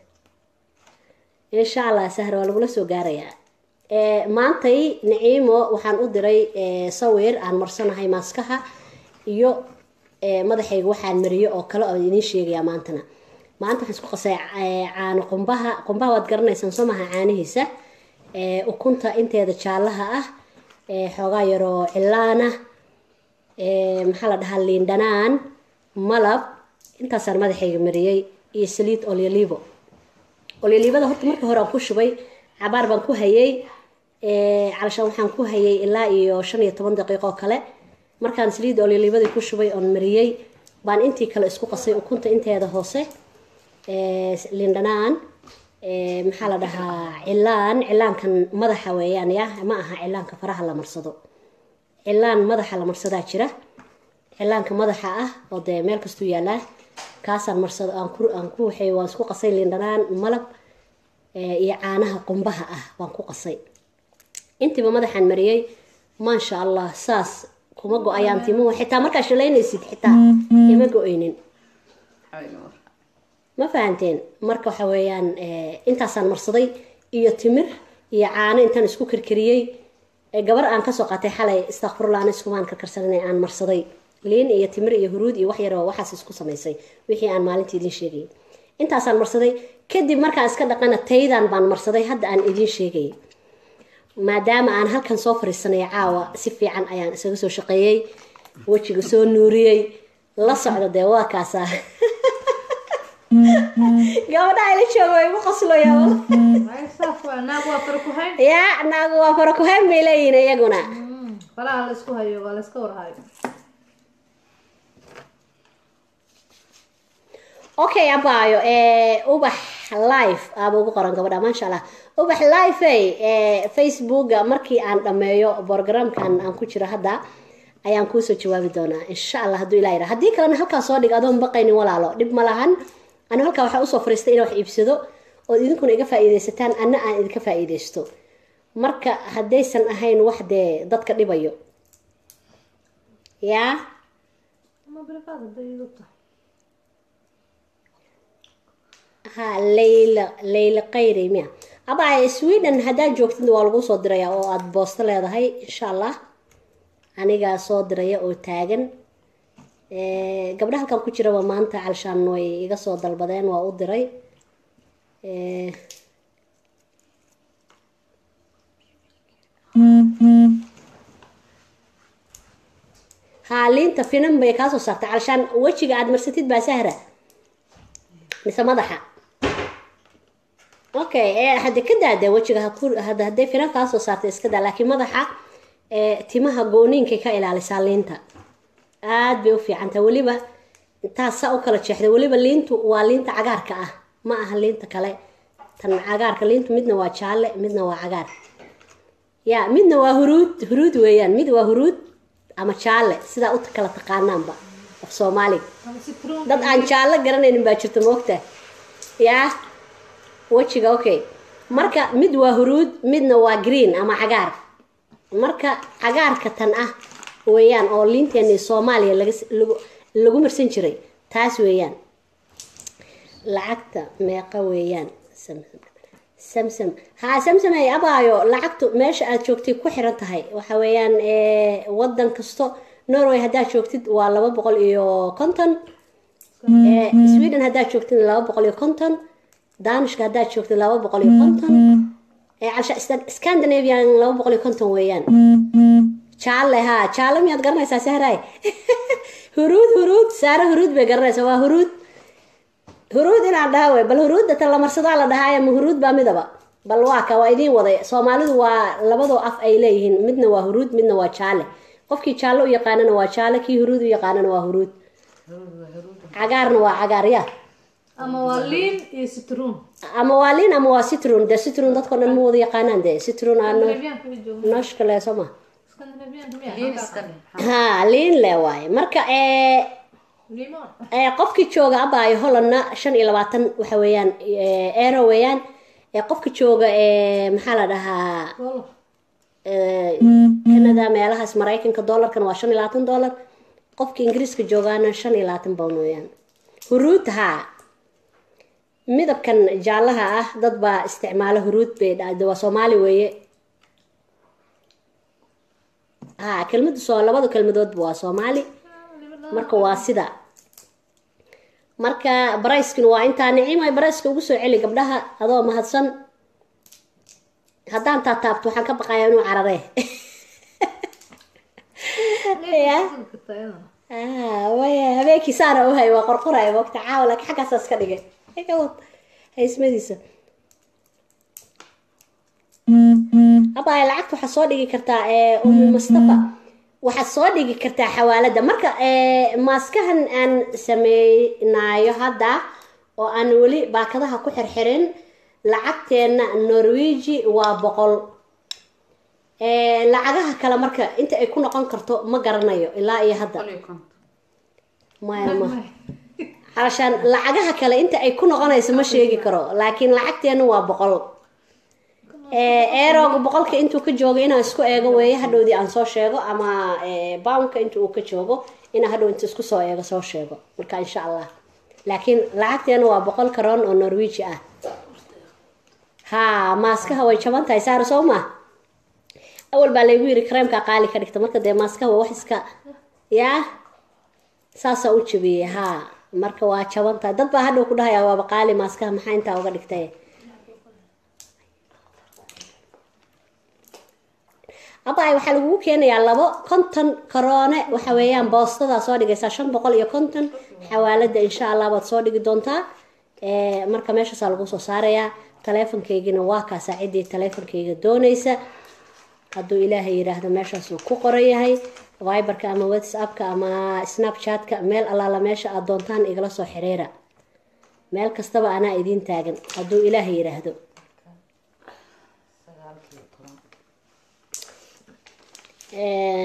insha allah sahra waa lagula soo gaarayaa maantay naciimo waxaan u diray sawir aan marsanahay maaskaha iyo madaxayga waxaan mariyo oo kale oo idiin sheegayaa maantana maanta waxaan isku qasay caano qumbaha qumbaha waad garanaysaan soo maha caanihiisa ukunta inteeda jaallaha ah xoogaa yaroo cilaana maxaa la dhahaa liindhanaan malab intaasaan madaxayga mariyey iyo saliid olyolibo olyolibada horta marka hore aan ku shubay cabaar baan ku hayay calashaan waxaan ku hayay ilaa iyo shan iyo toban daqiiqo oo kale markaan saliid olyolibadii ku shubay oon mariyey baan intii kale isku qasay ukunta inteeda hoose lindhanaan maxaa la dhahaa cilaan cilaankan madaxa weeyaan ya ma aha cilaanka faraha la marsado cilaan madaxa la marsadaa jira cilaanka madaxa ah oo dee meel kastuu yaalaa kaasaan marsado aan ku aan ku waxay waan isku qasay lindhanaan malab iyo caanaha qumbaha ah waan ku qasay intiiba madaxaan mariyey maasha allah saas kuma go-ayaan timuhu xitaa markaa shalaynaysid xitaa ima go-oynin ma fahanteen marka waxa weeyaan intaasaan marsaday iyo timir iyo caano intaan isku karkariyey gabar aan kasoo qaatay xalay istakfurla aan iskumaan karkarsanan aan marsaday liin iyo timir iyo huruud iyo wax yaroo waxaas isku samaysay wixii aan maalintii idiin sheegayay intaasaan marsaday kadib markaan iska dhaqana taydan baan marsaday hadda aan idiin sheegayay maadaama aan halkan soo fariisanay caawa si fiican ayaan isaga soo shaqeeyey wejiga soo nuuriyey la socda dee waa kaasaa gabadha ila jooga way igu qosloya naag waa fara ku hayn yaa naagu waa fara kuhayn bay leeyihin iyaguna faraha la isku hayo waa la iska warhayo okay abaayo ubax live aaba ugu qoran gabadha maasha allah ubax live ey facebooka markii aan dhameeyo borogramkan aan ku jiro hadda ayaan kuusoo jawaabi doonaa insha allah hadduu ilah yidhaa haddii kalena halkaa soo dhig adoon baqaynin walaalo dhib ma lahan ani halkaa waxaa usoo fariistay inaan wax iibsado ood idinkuna iga faa'iidaysataan anna aan idinka faa'iidaysto marka haddaysan ahayn wax dee dadka dhibayo yaa ama bilfaad hadday idu tahay ha layla layla qayri miya abaa sweden haddaad joogtid waa lagu soo diraya oo aada boosto leedahay insha allah anigaa soo diraya oo taagan gabdha halkan ku jiraba maanta calshaan way iga soo dalbadeen waa u diray haa liinta finan bay kaa soo saartay calshaan wejiga aada marsatid baa sahra mise madaxa okay hadda ka daada wejiga hada hadday finan kaa soo saartay iska daa laakiin madaxa timaha gooniinkay ka ilaalisaa liinta aada bay u fiicantaa weliba intaas saa u kala jeexda weliba liintu waa liinta cagaarka ah ma aha liinta kale tan cagaarka liintu midna waa jaalle midna waa cagaar ya midna waa huruud huruud weeyaan mid waa huruud ama jaalle sidaa u kala taqaanaanba af soomaaliga ama citron dad aan jaallo garanaynin baa jirta moogta yaa wejiga okay marka mid waa huruud midna waa green ama cagaar marka cagaarka tan ah weeyaan oo liinteeni soomaaliya laga lagu lagu marsan jiray taas weeyaan lacagta meeqa weeyaan samsam samsam haa samsam ay abaayo lacagtu meesha aad joogtay ku xiran tahay waxa weeyaan wadan kasto norway haddaad joogtid waa laba boqol iyo konton sweden haddaad joogtid laba boqol iyo konton danishka haddaad joogtid laba boqol iyo konton ee calsha Stan- scandinavian laba boqol iyo konton weeyaan jaalle haa jaalle miyaad garanaysaa sahraay huruud huruud saare huruud bay garanaysaa waa huruud huruud inaan dhaha wey bal huruudda tan la marsadaa la dhahaaye ma huruud baa midaba bal waa ka waa idiin waday soomaalidu waa labadoo af ay leeyihiin midna waa huruud midna waa jaalle qofkii jaalle u yaqaanana waa jaalle kii huruud u yaqaanana waa huruud cagaarna waa cagaar ya ama waa liin iyo citruun ama waa liin ama waa citron de citron dadko dhan ma wada yaqaanaan de citron aa no- Scandinavian-ka way joogaan. nooshka le soo ma Scandinavian-ka miyaa? liin iska dheh ha liin le waaye marka ee Limon. ee qofkii jooga abaayo hollandna shan iyo labaatan waxa weeyaan ee, euro weeyaan ee qofka jooga ee maxaa la dhahaa Walo. ee, canada meelahaas maraykanka dollarkan waa shan iyo labaatan dollar qofka ingiriiska joogaana shan iyo labaatan pound weeyaan huruud haa midabkan jaallaha ah dad baa isticmaala huruud bay dhahda waa soomaali weeye haa kelmadu soo labada kelmadoodba waa soomaali marka waa sida marka barayskina waa intaa nicimay barayska ugu soo celi gabdhaha adoo mahadsan haddaan taataabto waxaan ka baqayaa inuu cararee ya Kartaa iyadana. ah waya habeenkii saana u hay waa qorqoraya waqti caawa laakiin xaggaasaas ka dhigay iga wad haysmadiisa abaya lacagta waxaad soo dhigi kartaa ee umi mustafa waxaad soo dhigi kartaa xawaalada marka ee maaskahan aan sameynaayo hadda oo aan weli baakadaha ku xirxirin lacagteena norweji waa boqol ee lacagaha kale marka inta ay ku noqon karto ma garanayo ilaa iyo hadda boqol iyo konton maya ma calashaan lacagaha kale inta ay ku noqonayso ma sheegi karo laakiin lacagteena waa boqol ee eerooga boqolka intuu ka joogo inaan isku eego weeye hadhowdii aan soo sheego ama ee, poundka inta uu ka joogo inaan hadhow inta isku soo eego soo sheego marka insha allah laakiin lacagteena waa boqol karoon oo norweji ah haa maaskaha way jaban tahay saar soo ma awal baa laygu yiri kareemka qaali ka dhigta marka dee maaskaha waa wax iska yaa saasaa u jabiyey haa marka waa jaban tahay dad baa hadhow ku dhahayaa waaba qaali maaskaha maxaa intaa uga dhigtay abaay waxaa lagugu keenayaa labo konton karoone waxa weeyaan boostadaa soo dhigaysaa shan boqol iyo konton xawaalada insha allah baad soo dhigi doontaa ee, marka meeshaasaa lagu soo saarayaa taleefonkaygina waa kaa saacidii taleefonkayga doonaysa hadduu ilaahay yidhaahdo meeshaasuu ku qoran yahay viberka ama whatsappka ama snapchatka meel allaala meesha aad doontaan igala soo xiriira meel kastaba anaa idiin taagan hadduu ilaahay yidhaahdo sagaalkiiyo toban Eh,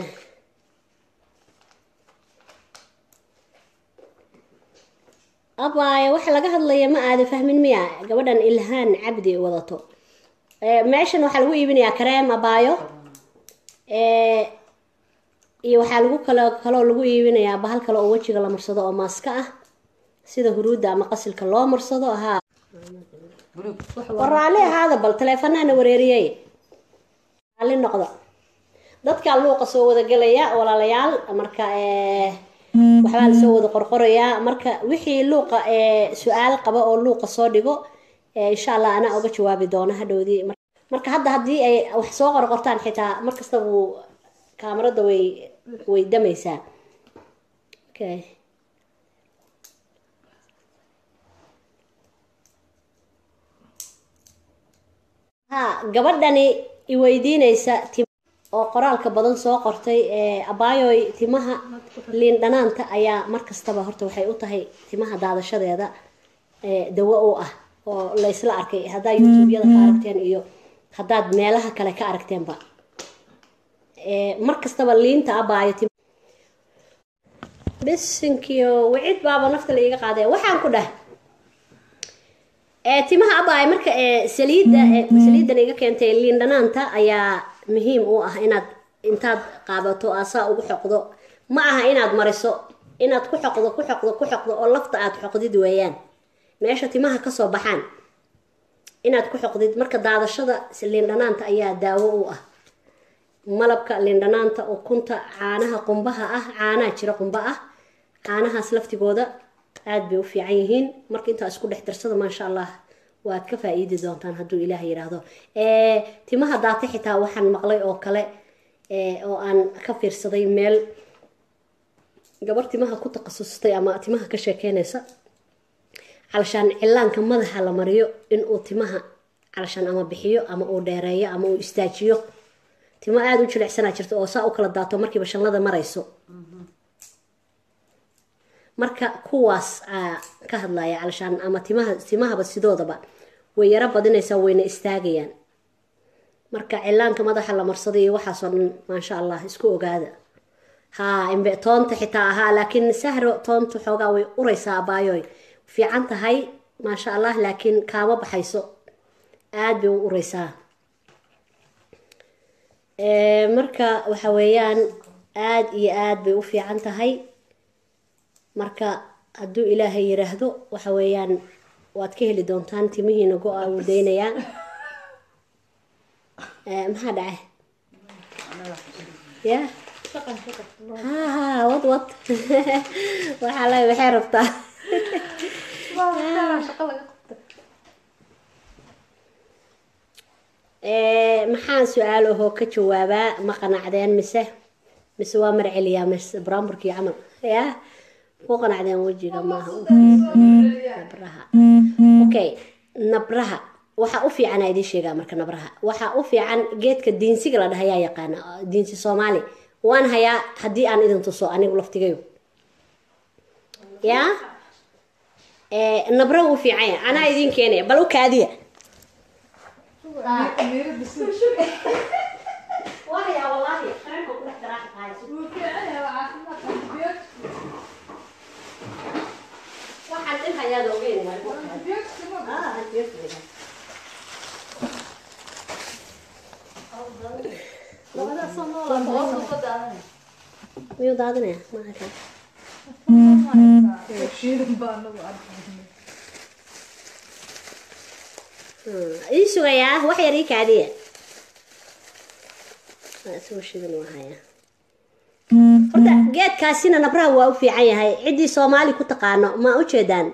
abaayo waxa laga hadlaya ma aada fahmin miya gabadhan ilhaan cabdi wadato Eh, meeshan waxaa lagu iibinayaa kareem abaayo Eh, iyo waxaa lagu kalo kaloo lagu iibinayaa bahal kale oo wejiga la marsado oo maaska ah sida huruudda ama qasilka loo marsado haa buluug war raalli ahaada bal taleefanahana wareeriyey raalli noqda dadkaa luuqa soo wada gelaya walaalayaal marka eh, waxbaa lasoo wada qorqorayaa marka wixii luuqa eh, su-aal qaba oo luuqa soo dhigo eh, insha allah anaa uga jawaabi doona hadhowdii Mar- marka hadda haddii ay wax soo qorqortaan xitaa markasta wuu kaamarada way way damaysaa okay ha gabadhani iweydiinaysa tim oo qoraalka badan soo qortay ee abaayoy timaha liin dhanaanta ayaa markastaba horta waxay u tahay timaha daadashadeeda ee dawo u ah oo la isla arkay haddaad youtube-yada ka aragteen iyo haddaad meelaha kale ka aragteenba ee mar kastaba liinta abaayo tim bisinkiyo wicid baaba nafta la iiga qaadaya waxaan ku dhah ee timaha abaay marka ee saliidda ee saliiddan iga keentay liin dhanaanta ayaa muhiim u ah inaad intaad qaabato asaa ugu xoqdo ma aha inaad mariso inaad ku xoqdo ku xoqdo ku xoqdo oo lafta aad xoqdid weeyaan meesha timaha kasoo baxaan inaad ku xoqdid marka daadashada liin dhanaanta ayaa daawo u ah malabka liin dhanaanta ukunta caanaha qumbaha ah caanaha jira qumba ah caanahaas laftigooda aad bay u fiican yihiin marka intaa isku dhex darsada maasha allah waad ka faa-iidi doontaan hadduu ilaah yidhaahdo Eh, timaha daata xitaa waxaan maqlay oo kale eh, oo aan ka fiirsaday meel gabar timaha ku takhasustay ama timaha ka sheekeynaysa calashaan cillaanka madaxa la mariyo inuu timaha calashaan ama bixiyo ama uu dheereeyo ama uu istaajiyo timo aada u jilicsanaa jirta oo saa u kala daato markiiba shanlada marayso marka kuwaas aa ka hadlaya calashaan ama timaha timahaba sidoodaba way yaro badinaysaa wayna istaagayaan marka cillaanka madaxa la marsaday iyo waxaasoo dhan maasha allah isku ogaada haa imbe toonta xitaa ahaa laakiin sahro toonta xoogaa way uraysaa abaayoy fiican tahay maasha allah laakiin kaama baxayso aada bay u uraysaa Eh, marka waxa weeyaan aada iyo aada bay u fiican tahay marka hadduu ilaahay yiraahdo waxa weeyaan waad ka heli doontaan timihiina go-a uu daynayaa Eh, maxaa dhacay ya shaqan ka qabto ha ha wad wad waxaa la waxay rabtaa waa shaqa laga qabta Eh, maxaan su-aal ahoo ka jawaabaa ma qanacdeen mise mise waa marceliyaa mise bramburkii camal ya ku qanacdeen wejiga maaha nabraha okay nabraha waxaa u fiican aa idiin sheegaa marka nabraha waxaa u fiican geedka diinsiga la dhahayaa yaqaana diinsi soomaali waan hayaa haddii aan idin tuso anigu laftigayo ya Eh, nabra wuu fiican yahay anaa idiin keenaya bal u kaadiya wahaya wallaahi qareenka ku dhex daraaxa tahayso waxaan in hayaada ogeyn waay ah hadiyadda miyuu daadinaya maaka ii sugayaa wax yar ii kaadiya Waa isagoo shidan waa hayaa horta geedkaasina nabraha waa u fiican yahay ciddii soomaali ku taqaano ma ujeedaan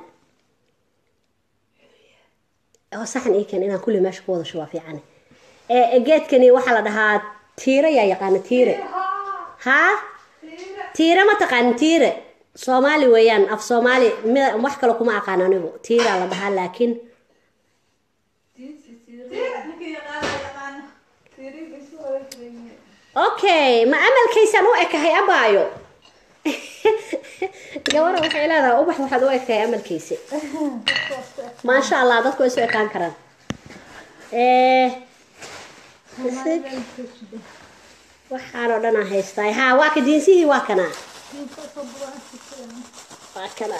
oo saxan ii keen inaan kulli meesha ku wada shubo waa fiican ee geedkani waxaa la dhahaa tiire yaa yaqaana tiire haa tiire ma taqaanin tiire soomaali weeyaan af soomaali mi- wax kale kuma aqaan anigu tiiraa la dhahaa laakiin okay ma amalkaysaan u ekahay abaayo gabara waxay leedahay ubax waxaad u ekahay amalkaysa maasha allah dadku way isu ekaan karaan Eh, waxaan oo dhan aan haystaa haa waa ka diinsihii waa kana waa kana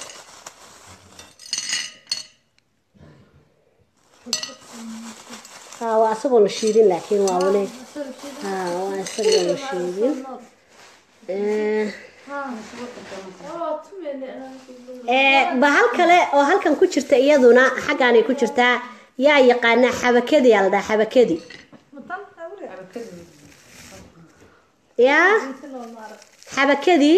haa waa asagoo la shiidin laakiin waa wali haa waa isagoo la shiidin Eh, ee bahal kale oo halkan ku jirta iyaduna xaggaanay ku jirtaa yaa yaqaanaa xabakadi yaa la dhahaa xabakadi yaa xabakadii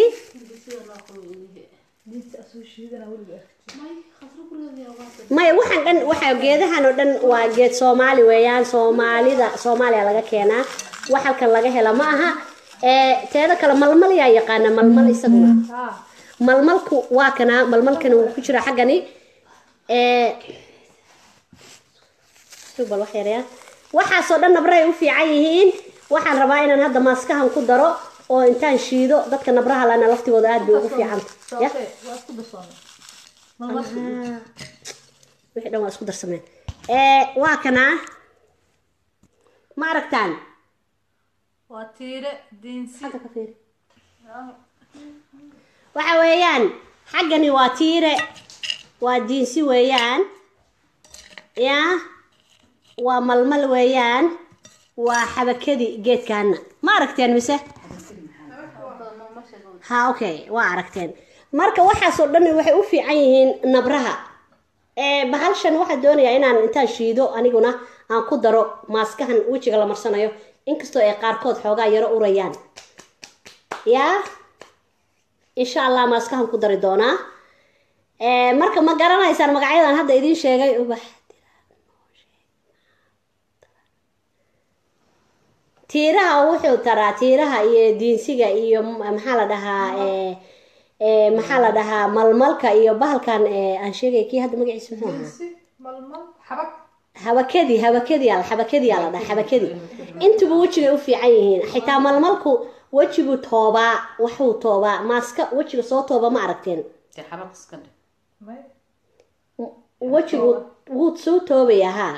maya waxaan dhan waxa geedahan oo dhan waa geed soomaali weeyaan soomaalida soomaaliya laga keenaa wax halkan laga hela ma aha ee teeda kale malmal yaa yaqaana malmal isaguna malmalku waa kana malmalkani wuu ku jira xaggani ee subal wax yar yaa waxaasoo dhan nabrahay u fiican yihiin waxaan rabaa inaan hadda maaskahan ku daro oo intaan shiido dadka nabraha lana laftigooda aad bay ugu fiicanta ya Ah, wixii dhan waa isku darsameen ee waa kana ma aragtaan waa tiire diinsi Hadda ka fiiri. waxa weeyaan xaggani waa tiire waa diinsi weeyaan ya waa malmal weeyaan waa xabakadi geedkaana ma aragteen mise ha okay waa aragteen marka waxaasoo dhan waxay u fiican yihiin nabraha ee bahalshan waxaa doonayaa inaan intaan shiido aniguna aan ku daro maaskahan wejiga la marsanayo inkastoo ay qaarkood xoogaa yaro urayaan yaa insha allah maaskahan ku dari doonaa ee marka ma garanaysaan magacyadan hadda idiin sheegay ubax tiiraha wuxuu taraa tiiraha iyo diinsiga iyo m- maxaa la dhahaa ee ee maxaa la dhahaa malmalka iyo bahalkan ee aan sheegay kii hadda magaciisa muxuu ahaa diinsi malmal xabag habakadii habakadii al habakadii aa la dhaha habakadii intuba wejigay u fiican yihiin xitaa malmalku wejiguu toobaa waxuu toobaa maaska wejiga soo tooba ma aragteen dee xabaq iska dhig may wejigu wuu soo toobayaa haa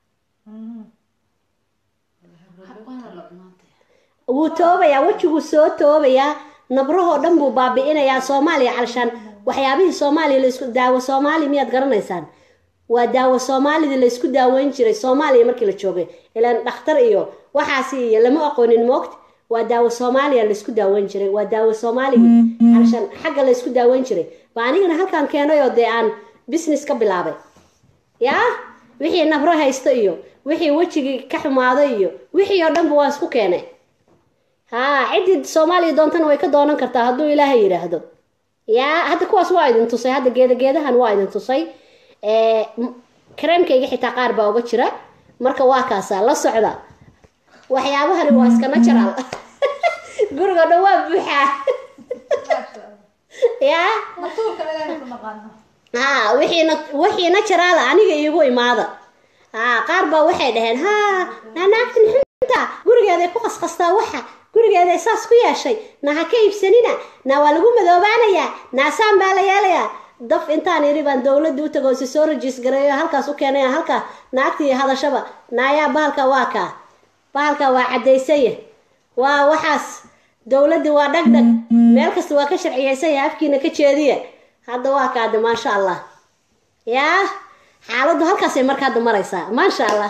waana la cunaantay wuu toobayaa wejiguu soo toobayaa nabrahoo dhan buu baabi'inayaa soomaaliya calshaan waxyaabihii soomaaliya laisku daawo soomaali miyaad garanaysaan waa daawo soomaalidii laysku daaweyn jiray soomaaliya markii la joogay ilaan dhakhtar iyo waxaasi iyo lama aqoonin moogta waa daawo soomaaliya laysku daaweyn jiray waa daawo soomaaligii calshaan xagga laysku daaweyn jiray ba anigana halkaan keenay oo dee aan business ka bilaabay yaa wixii nabro haysto iyo wixii wejigii ka xumaado iyo wixii oo dhanba waan isku keenay haa ciddii soomaaliya doontana way ka doonan kartaa hadduu ilaahay yidhaahdo yaa hadda kuwaas waa idin tusay hadda geeda geedahan waa idin tusay ee m- kareemkayga xitaa qaar baa uga jira marka waa kaasaa la socda waxyaabahani waa iska natural guriga dhan waa buuxaa maasha allah yaa matuurka ilaahay ku naqaana haa wixiina wixiina jaraala aniga iigu imaada haa qaar baa waxay dhaheen haa naanaagtan xunta gurigeeday ku qasqastaa waxa gurigeeday saas ku yeeshay na ha ka iibsanina na waa lagu madoobaanayaa naasaan baa la yeelayaa daf intaan idhi baan dowladda u tago si soo rajiis gareeyo halkaas u keenaya halkaa naagtii hadashaba naayaa bahalka waa kaa bahalka waa caddaysaya waa waxaas dowladdi waa dhagdhag meel kasta waa ka sharciyaysaya afkiina ka jeediya hadda waa kaade maasha allah yaa xaaladdu halkaasay marka hadda maraysaa maasha allah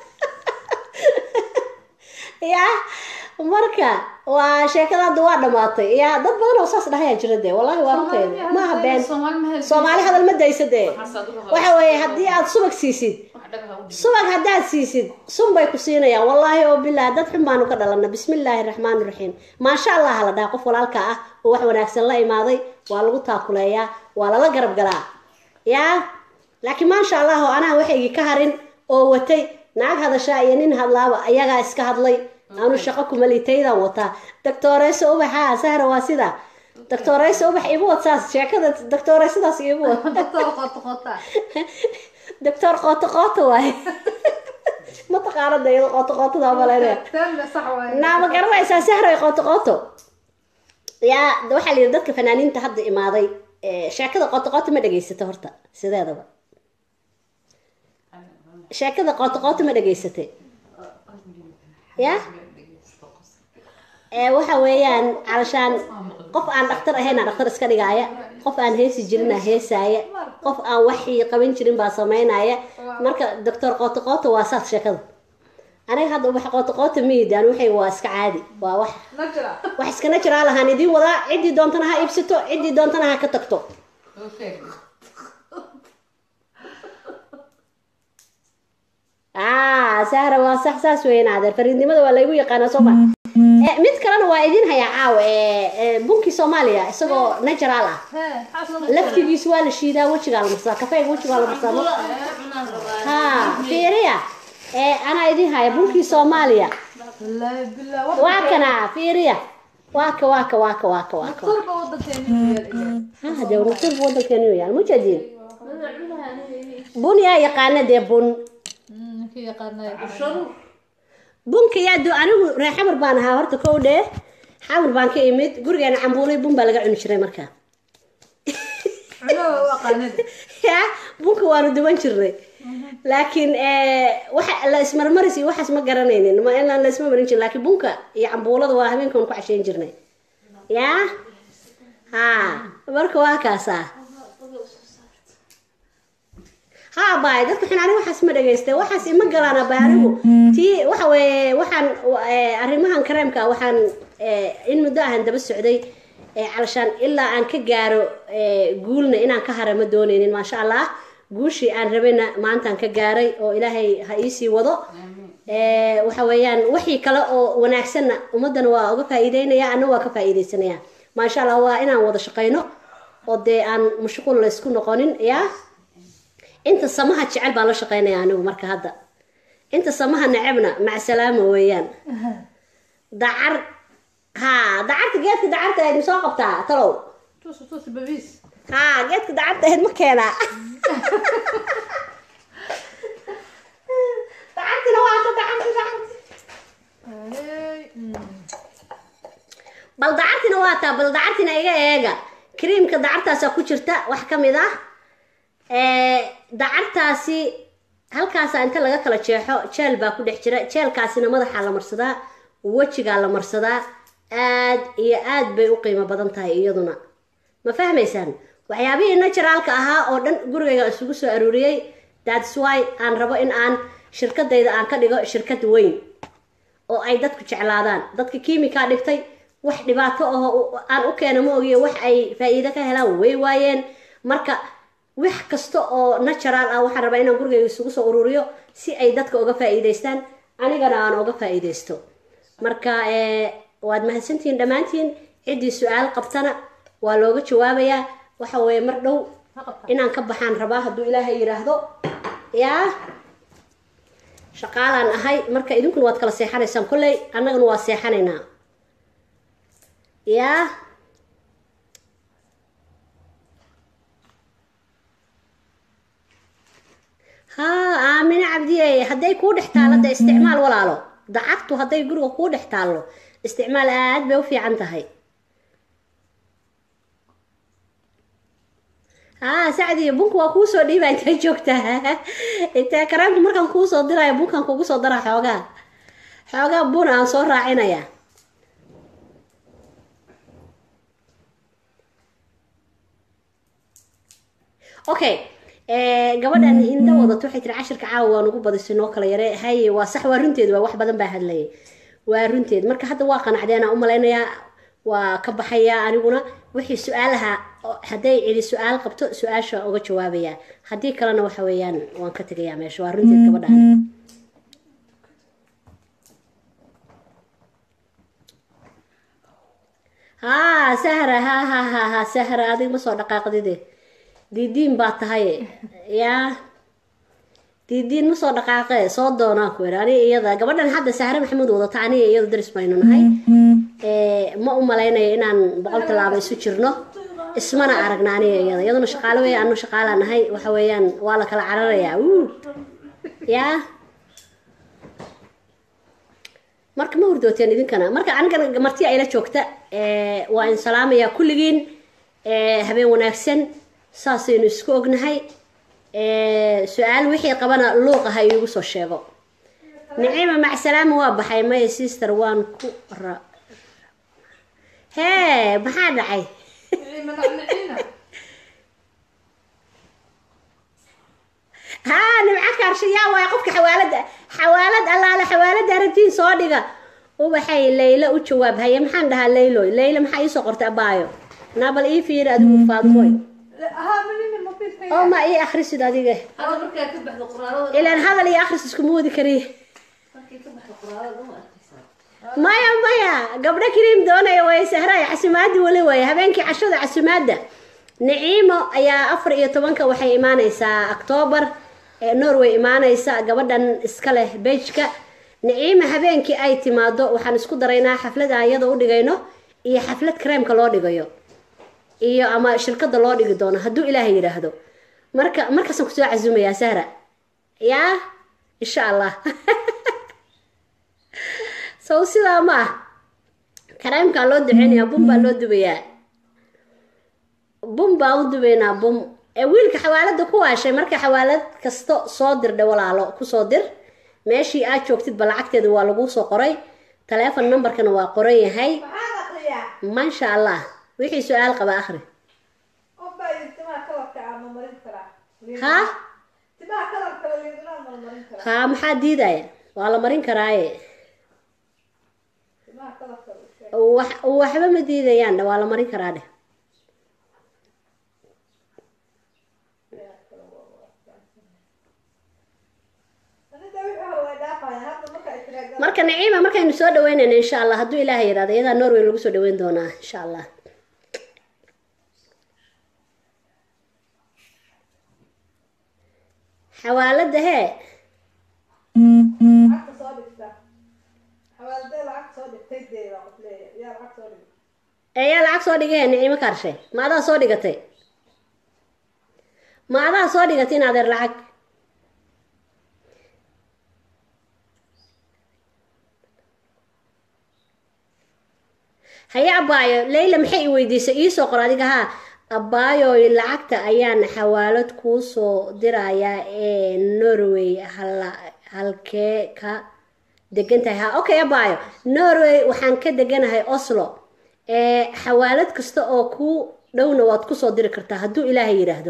yaa marka waa sheekada hadda waa dhamaatay yaa dad badan oo saas dhahayaa jira dee wallahi waa runteeda maaha been soomaali ma helin soomaali hadal ma daysa dee Waxaas adigu waxa weeye haddii aad subag siisid wax dhagaha u dhig subag haddaad siisid sun bay ku siinayaan wallaahi oo bilah dad xun baanu ka dhalana bismillaahi raxmaani raxiim maasha allah la dhaha qof walaalka ah oo wax wanaagsan la imaaday waa lagu taakuleeyaa waa lala garab galaa yaa laakiin maasha allah oo anaa waxaygii ka harin oo watay naag hadashaa iyo nin hadlaaba ayagaa iska hadlay anu shaqo kuma litaydan wataa doctoreyso ubaxa sahra waa sida doctoreyso ubax igu wad saas sheekada doctoreysadaas igu wad doctor qoto qota doctor qooto qooto waaye ma taqaanada iyado qooto qootada maleynaya taamna sax waaye naa ma garanaysaa sahray qooto qooto yaa waxaa la yidhi dadka fanaaniinta hadda imaaday ee, sheekada qooto qooto ma dhegaysato horta sideedaba sheekada qooto qooto ma dhegaysatay ya ee waxa weeyaan calashaan qof aan dhaktar ahayn aa dhaktar iska dhigaaya qof aan heesi jirin aa heesaaya qof aan waxii qaban jirin baa samaynaya marka doctor qooto qooto waa saas sheekada aniga hadda wax qooto qooto miidaan waxay waa iska caadi waa wax najra wax iskana jiraa lahaan idiin wadaa ciddii doontana ha iibsato ciddii doontana ha ka tagto oo sheeg ah sahra waa sax saas weyn adeer fariidnimada waa laygu yaqaanaa soo ma Eh, mid kalena waa idiin hayaa caawa ee, ee, bunkii soomaaliya isagoo natural ah hee xasan laftigiisu waa la shiidaa wejigaa la marsaa kafeega wejigaa la marsaa Bula ayaa cunaan rabaa ha fiiriya ee anaa idiin haya bunkii soomaaliya wallaahi billah waa kana fiiriya waaka waaka waaka waaka waaka turba wadankeena yaal ha dee naqturba wadankeenu yaal mujadiin bun yaa yaqaana dee bun ninkii yaqaanay sharu bunka yaa do anigu reer xamar baan ahaa horta kow dhee xamar baan ka imid gurigeena cambuulay bun baa laga cuni jiray markaa cuno u aqaanada ya bunka waanu duban jirnay laakiin eh, waxa la ismarmaris iyo waxaas ma garanaynin ma inaan la isma marin jirin laakiin bunka iyo cambuulada waa habeenkan ku cashayn jirnay ya ha marka waa kaasaa ha baay dadka xun aniga waxaas ma dhagaystay waxaas ima galaan baay anigu tii waxa weeye waxaan eh, arrimahan kareemka ah waxaan eh, in muddo ahan daba socday eh, calashaan ilaa aan ka gaaro eh, guulna inaan ka hara ma doonaynin maasha allah guushii aan rabayna maantaan ka gaaray oo ilaahay ha iisii wado Eh, waxa weeyaan wixii kale oo wanaagsanna ummadana waa uga faa'iideynaya anna waa ka faa'iideysanaya maasha allah waa inaan wada shaqayno oo dee aan mashquul laysku noqonin yaa inta samaha jecel baan la shaqaynaya anigu marka hadda inta samaha necebna macsalaama weeyaan dacar haa dacarta geedka dacarta ahayd ma soo qabtaa talow tuus tuus babiis haa geedka dacarta ahayd ma keenaa dacartina waa ta dacarta dacarta Hey, mm. bal dacartina waa taa bal dacartina iga eega kriimka dacartaasaa ku jirta wax ka mid ah ee, dacartaasi halkaasa inta laga kala jeexo jeel baa ku dhex jira jeelkaasina madaxaa la marsadaa wejigaa la marsadaa aad iyo aad bay u qiimo badan tahay iyaduna ma fahmaysaan waxyaabihii naturaalka ahaa oo dhan gurigayga isugu soo aruuriyey that's why aan rabo in aan shirkadayda aan ka dhigo shirkad weyn oo ay dadku jeclaadaan dadka kiimikaa dhigtay wax dhibaato aho aan u keena ma ogiyo wax ay faa'iido ka helaan way waayeen marka wax kasta oo natural ah waxaan rabaa inaan gurigayga isugu soo ururiyo si ay dadka uga faa'iidaystaan anigana aan uga faa'iidaysto marka eh, waad mahadsantihiin dhammaantiin ciddii su-aal qabtana waa looga jawaabayaa waxa weeye mar dhow Ha qabtaa. inaan ka baxaan rabaa hadduu ilaahay yidhaahdo yaa shaqaalaan ahay marka idinkuna waad kala seexanaysaan kolley annagana waa seexanaynaa yaa haa aamine cabdiye hadday kuu dhex taallo dee isticmaal walaalo dacagtu hadday guriga kuu dhex taallo isticmaal aad bay u fiican tahay haa sacdiyo bunka waa kuu soo dhiibaa intay joogtaa intee karaamka markaan kuu soo diraayo bunkaan kugu soo daraa xoogaa xoogaa bun aan soo raacinaya okay eh, gabadhan indho wadato waxay tiri cashirka caawa waa nagu badisay noo kala yare haye waa sax waa runteed waa wax badan baa hadlayay waa runteed marka hadda waa qanacdeen aan u malaynayaa waa ka baxayaa aniguna wixii su-aalaha oo- hadday cidi su-aal qabto su-aasha uga jawaabaya haddii kalena waxa weeyaan waan ka tegayaa meesha waa runteed gabadhan haa sahra ha ha ha ha sahra adig ma soo dhaqaaqdide diidiin baa tahay yaa diidiin ma soo dhaqaaqe soo doonaan ku yidhi aniga iyada gabadhan hadda sahre maxamuud wadata aniga iyada daris baynu nahay Eh, ma u malaynayo inaan boqol tallaabo isu jirno ismana aragna aniga iyada iyaduna shaqaale weeye anu shaqaalaa nahay waxa weeyaan waa la kala cararayaa wuu yaa marka ma hurdooteen idinkana marka anigana marti ayla joogta eh, waa in salaamayaa kulligiin eh, habeen wanaagsan saasaynu isku ognahay Eh, su-aal wixii qabana luuqa ha iigu soo sheego nicima macsalaama waa baxay maya sister waan ku ra hee maxaa dhacay haa nimco kaarsha yaa waay qofka xawaalada xawaalad allaale xawaalada aragtiin soo dhiga ubaxay layla u jawaab haye maxaan dhahaa layloy layla maxaa iisoo qortay abaayo naabal ii fiiri adigu faadmoy ها منين المطير oo ma ii akhrisid adiga Hadda markaa ka baxdo qoraalada ilaan hadal iyo akhris iskuma wadi kariye markay ka baxdo qoraalada ma arkaysaa. maya maya gabdho kariim doonaya way sahraay casimaadii wali waay habeenkii cashada casimaada naciimo ayaa afar iyo tobanka waxay imaaneysaa octoobar ee norway imaaneysa gabadhan iska leh bejka naciima habeenkii ay timaado waxaan isku daraynaa xaflad aan iyada u dhigayno iyo xaflad kareemka loo dhigayo iyo ama shirkada loo dhigi doono hadduu ilaahay yidhaahdo marka markaasaan kusoo casumayaa sahra yaa insha allah sow sidaa ma ah kareemkaa loo duceynayaa bum baa loo dubayaa bum baan u dubaynaa bum ee wiilka xawaalada ku waashay marka xawaalad kasto soo dirdhe walaalo kusoo dir meeshii aad joogtidba lacagteeda waa laguu soo qoray taleefon numberkana waa qoran yahay maxaan akriyaa maasha allah wixii su-aal qaba akhri qof baa yidhi timaha kalarka aan ma marin karaa ha timaha kalarka la liidinaa ma marin karaa ha maxaa diidaya waa la marin karaaye timaha kalarka la sheeg wax waxba ma diidayaan waa la marin karaa dheh anida wixii hore way dhaafayaan hadda marka ay tiraahdaa marka naciima markaynu soo dhaweynayno insha allah hadduu ilaahay yidhahdo iyadaa norway lagu soo dhaweyn doonaa insha allah xawaalada hee lacagta soo dhigta xawaaladee lacagta soo dhig dhigtay dee baa qof leeyahay yaa lacag soo dhigay ee yaa lacag soo dhigay nicimo kaarshe ma adaa soo dhigatay ma adaa soo dhigatay in adeer lacag haye abaayo leyla maxay i weydiisay iisoo qor adiga haa abaayoy lacagta ayaan xawaalad kuu soo dirayaa ee norway hala halkee ka degan tahay ha okay abaayo norway waxaan ka deganahay oslo ee xawaalad kasta oo kuu dhowna waad kusoo diri kartaa hadduu ilaahay yidhaahdo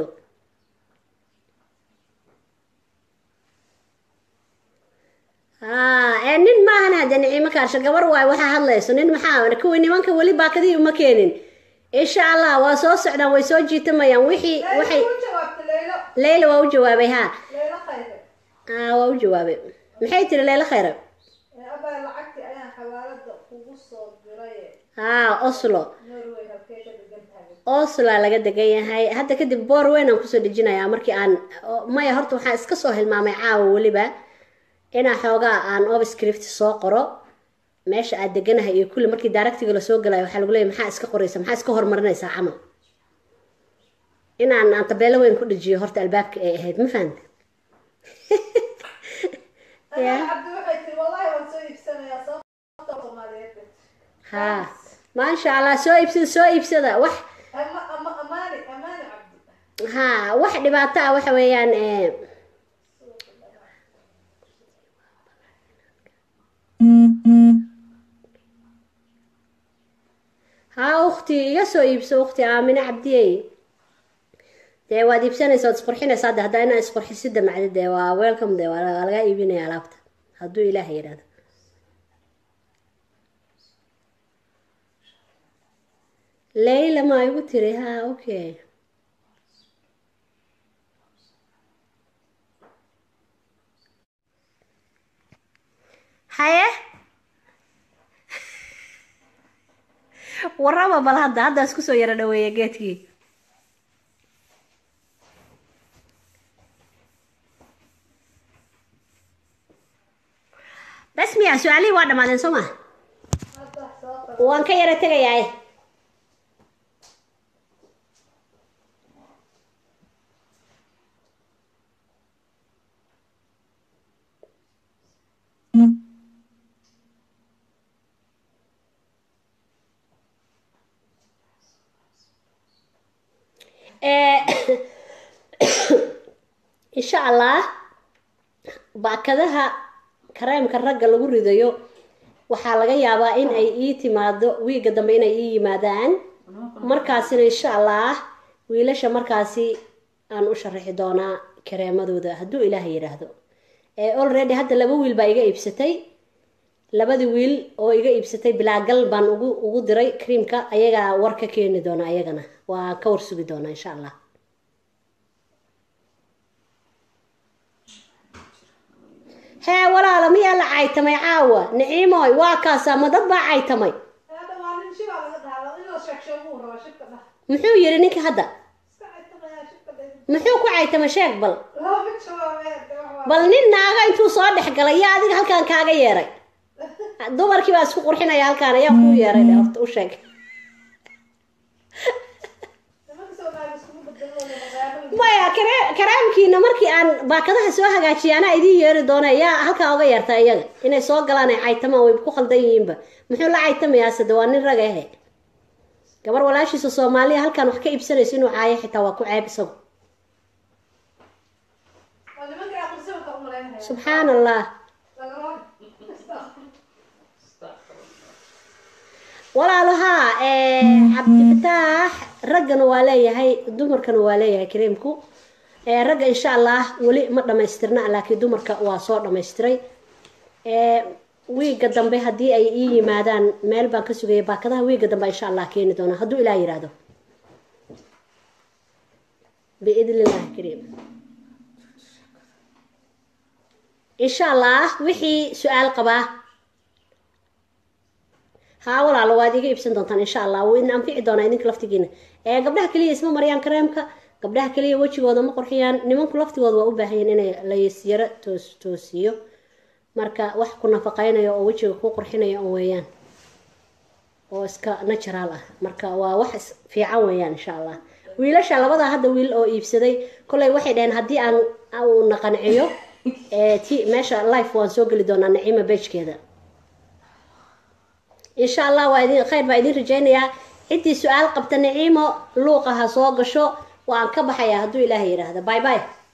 haa ee nin maahan hadde nicimo kaarsho gabar waayo waxaa hadlayso nin maxaa kuwii nimanka weli baakadii uma keenin insha allah waa soo socdaan way soo jiitamayaan wixii waxay leyla u jawaabtay leylo leyla waa u jawaabay haa leylo khayre aa waa u jawaabay maxay tiri leyla khayra ee abaa lacagtii ayaan xawaalada kugu soo diray haa oslo norway halkee ka degan tahay osla laga degan yahay hadda kadib boor weyn aan kusoo dejinayaa markii aan o- maya horta waxaan iska soo hilmaamay caawa weliba inaa xoogaa aan obscript soo qoro meesha aad deganahay iyo kulli markii daaragtiga lasoo galayo waxaa lagu leeyahy maxaa iska qoraysa maxaa iska horumarinaysaa camal inaan aan tabeelo weyn ku dhajiyo horta albaabka ay ahayd ma fahanta Anaa cabdi waxay tiri wallahi waan soo iibsanayaa sababta soomaaliyeed haa maasha allah soo iibsada soo iibsada wax ama ama amaani amaani cabdi haa wax dhibaato ah waxa weeyaan eh, haa ukhti iga soo iibso ukhti aamine cabdiyey dee waad iibsanaysa waad isqurxinaysaa de haddaa inaa isqurxisida macdi dee waa welcome de waa waa laga iibinaya alaabta hadduu ilaah yidhahdo leyla ma igu tiri haa okay haye warraba bal hadda hadda isku soo yaro dhaweeya geedkii bas miya su-aalihii waa dhammaadeen soo ma hadda soo qor waan ka yaro tegayaa Eh, insha allah baakadaha kareemka ragga lagu ridayo waxaa laga yaabaa in ay ii timaado wiiga dambe inay ii yimaadaan markaasina insha allah wiilasha markaasi aan u sharaxi doonaa kareemadooda hadduu ilaaha yidhaahdo ee already hadda laba wiil baa iga iibsatay labadii wiil oo iga iibsatay bilaagal baan ugu ugu diray creamka ayagaa war ka keeni doona ayagana waa ka war sugi doonaa insha allah hee walaalo miyaa la caytamay caawa niciimoy waa kaasaa ma dad baa caytamay hadda waa nin shibaa laga dhaalo in la sheeg sheego uu rabaa shibka dhah muxuu yidhi ninka hadda iska caytamayaa shibka dhah muxuu ku caytamay sheeg bal looma jawaabeen de wax waa bal nin naaga intuu soo dhex galay yaa adiga halkaan kaaga yeeray dumarkii baa isku qurxinaya halkaan ayaa kuu yeeray dhe horta u sheeg nimanka soomaali iskugu bedelooda magaalada maya kare- karaamkiina markii aan baakadaha soo hagaajiya anaa idiin yeeri doona yaa halkaa oga yeerta iyaga inay soo galaan ay caytamaan way ku khaldan yihiinba muxuu la caytamayaa sade waa nin rag ahe gabar walaashiisa soomaaliya halkaan wax ka iibsanayso inuu caayo xitaa waa ku ceeb isagu waa nimanka aqrisawka u malaynaya subxaan allah lagama walaalo haa cabdifataax raggana waa leeyahay dumarkana waa leeyahay kareemku Eh, ragga insha allah weli ma dhamaystirna laakiin dumarka waa soo dhamaystiray Eh, wiiga dambe haddii ay ii yimaadaan meel baan ka sugaya baakadaha wiiga dambe insha allah keeni doona hadduu ilaah yidhaahdo biidn illahi kariim insha allah wixii su-aal qabaa haa walaalo waad iga iibsan doontaan insha allah wuu idin anfici doonaa idinka laftigiina ee gabdhaha keliya isma mariyaan kareemka gabdhaha keliya wejigooda ma qurxiyaan nimanku laftigooda waa u baahan yihiin inay lasyaro toos toosiyo marka wax ku nafaqaynayo oo wejiga ku qurxinayo oo weeyaan oo iska natural ah marka waa wax is- fiican weeyaan insha allah wiilasha labada hadda wiil oo iibsaday kolley waxay dhaheen haddii aan uu na qanciyo ee ti meesha life waan soo geli doonaa naciima beejkeeda insha allah waa idin khayr baa idin rajaynayaa ciddii su-aal qabta naciimo luuqa ha soo gasho waan ka baxayaa hadduu ilaahay yidhaahda bye bye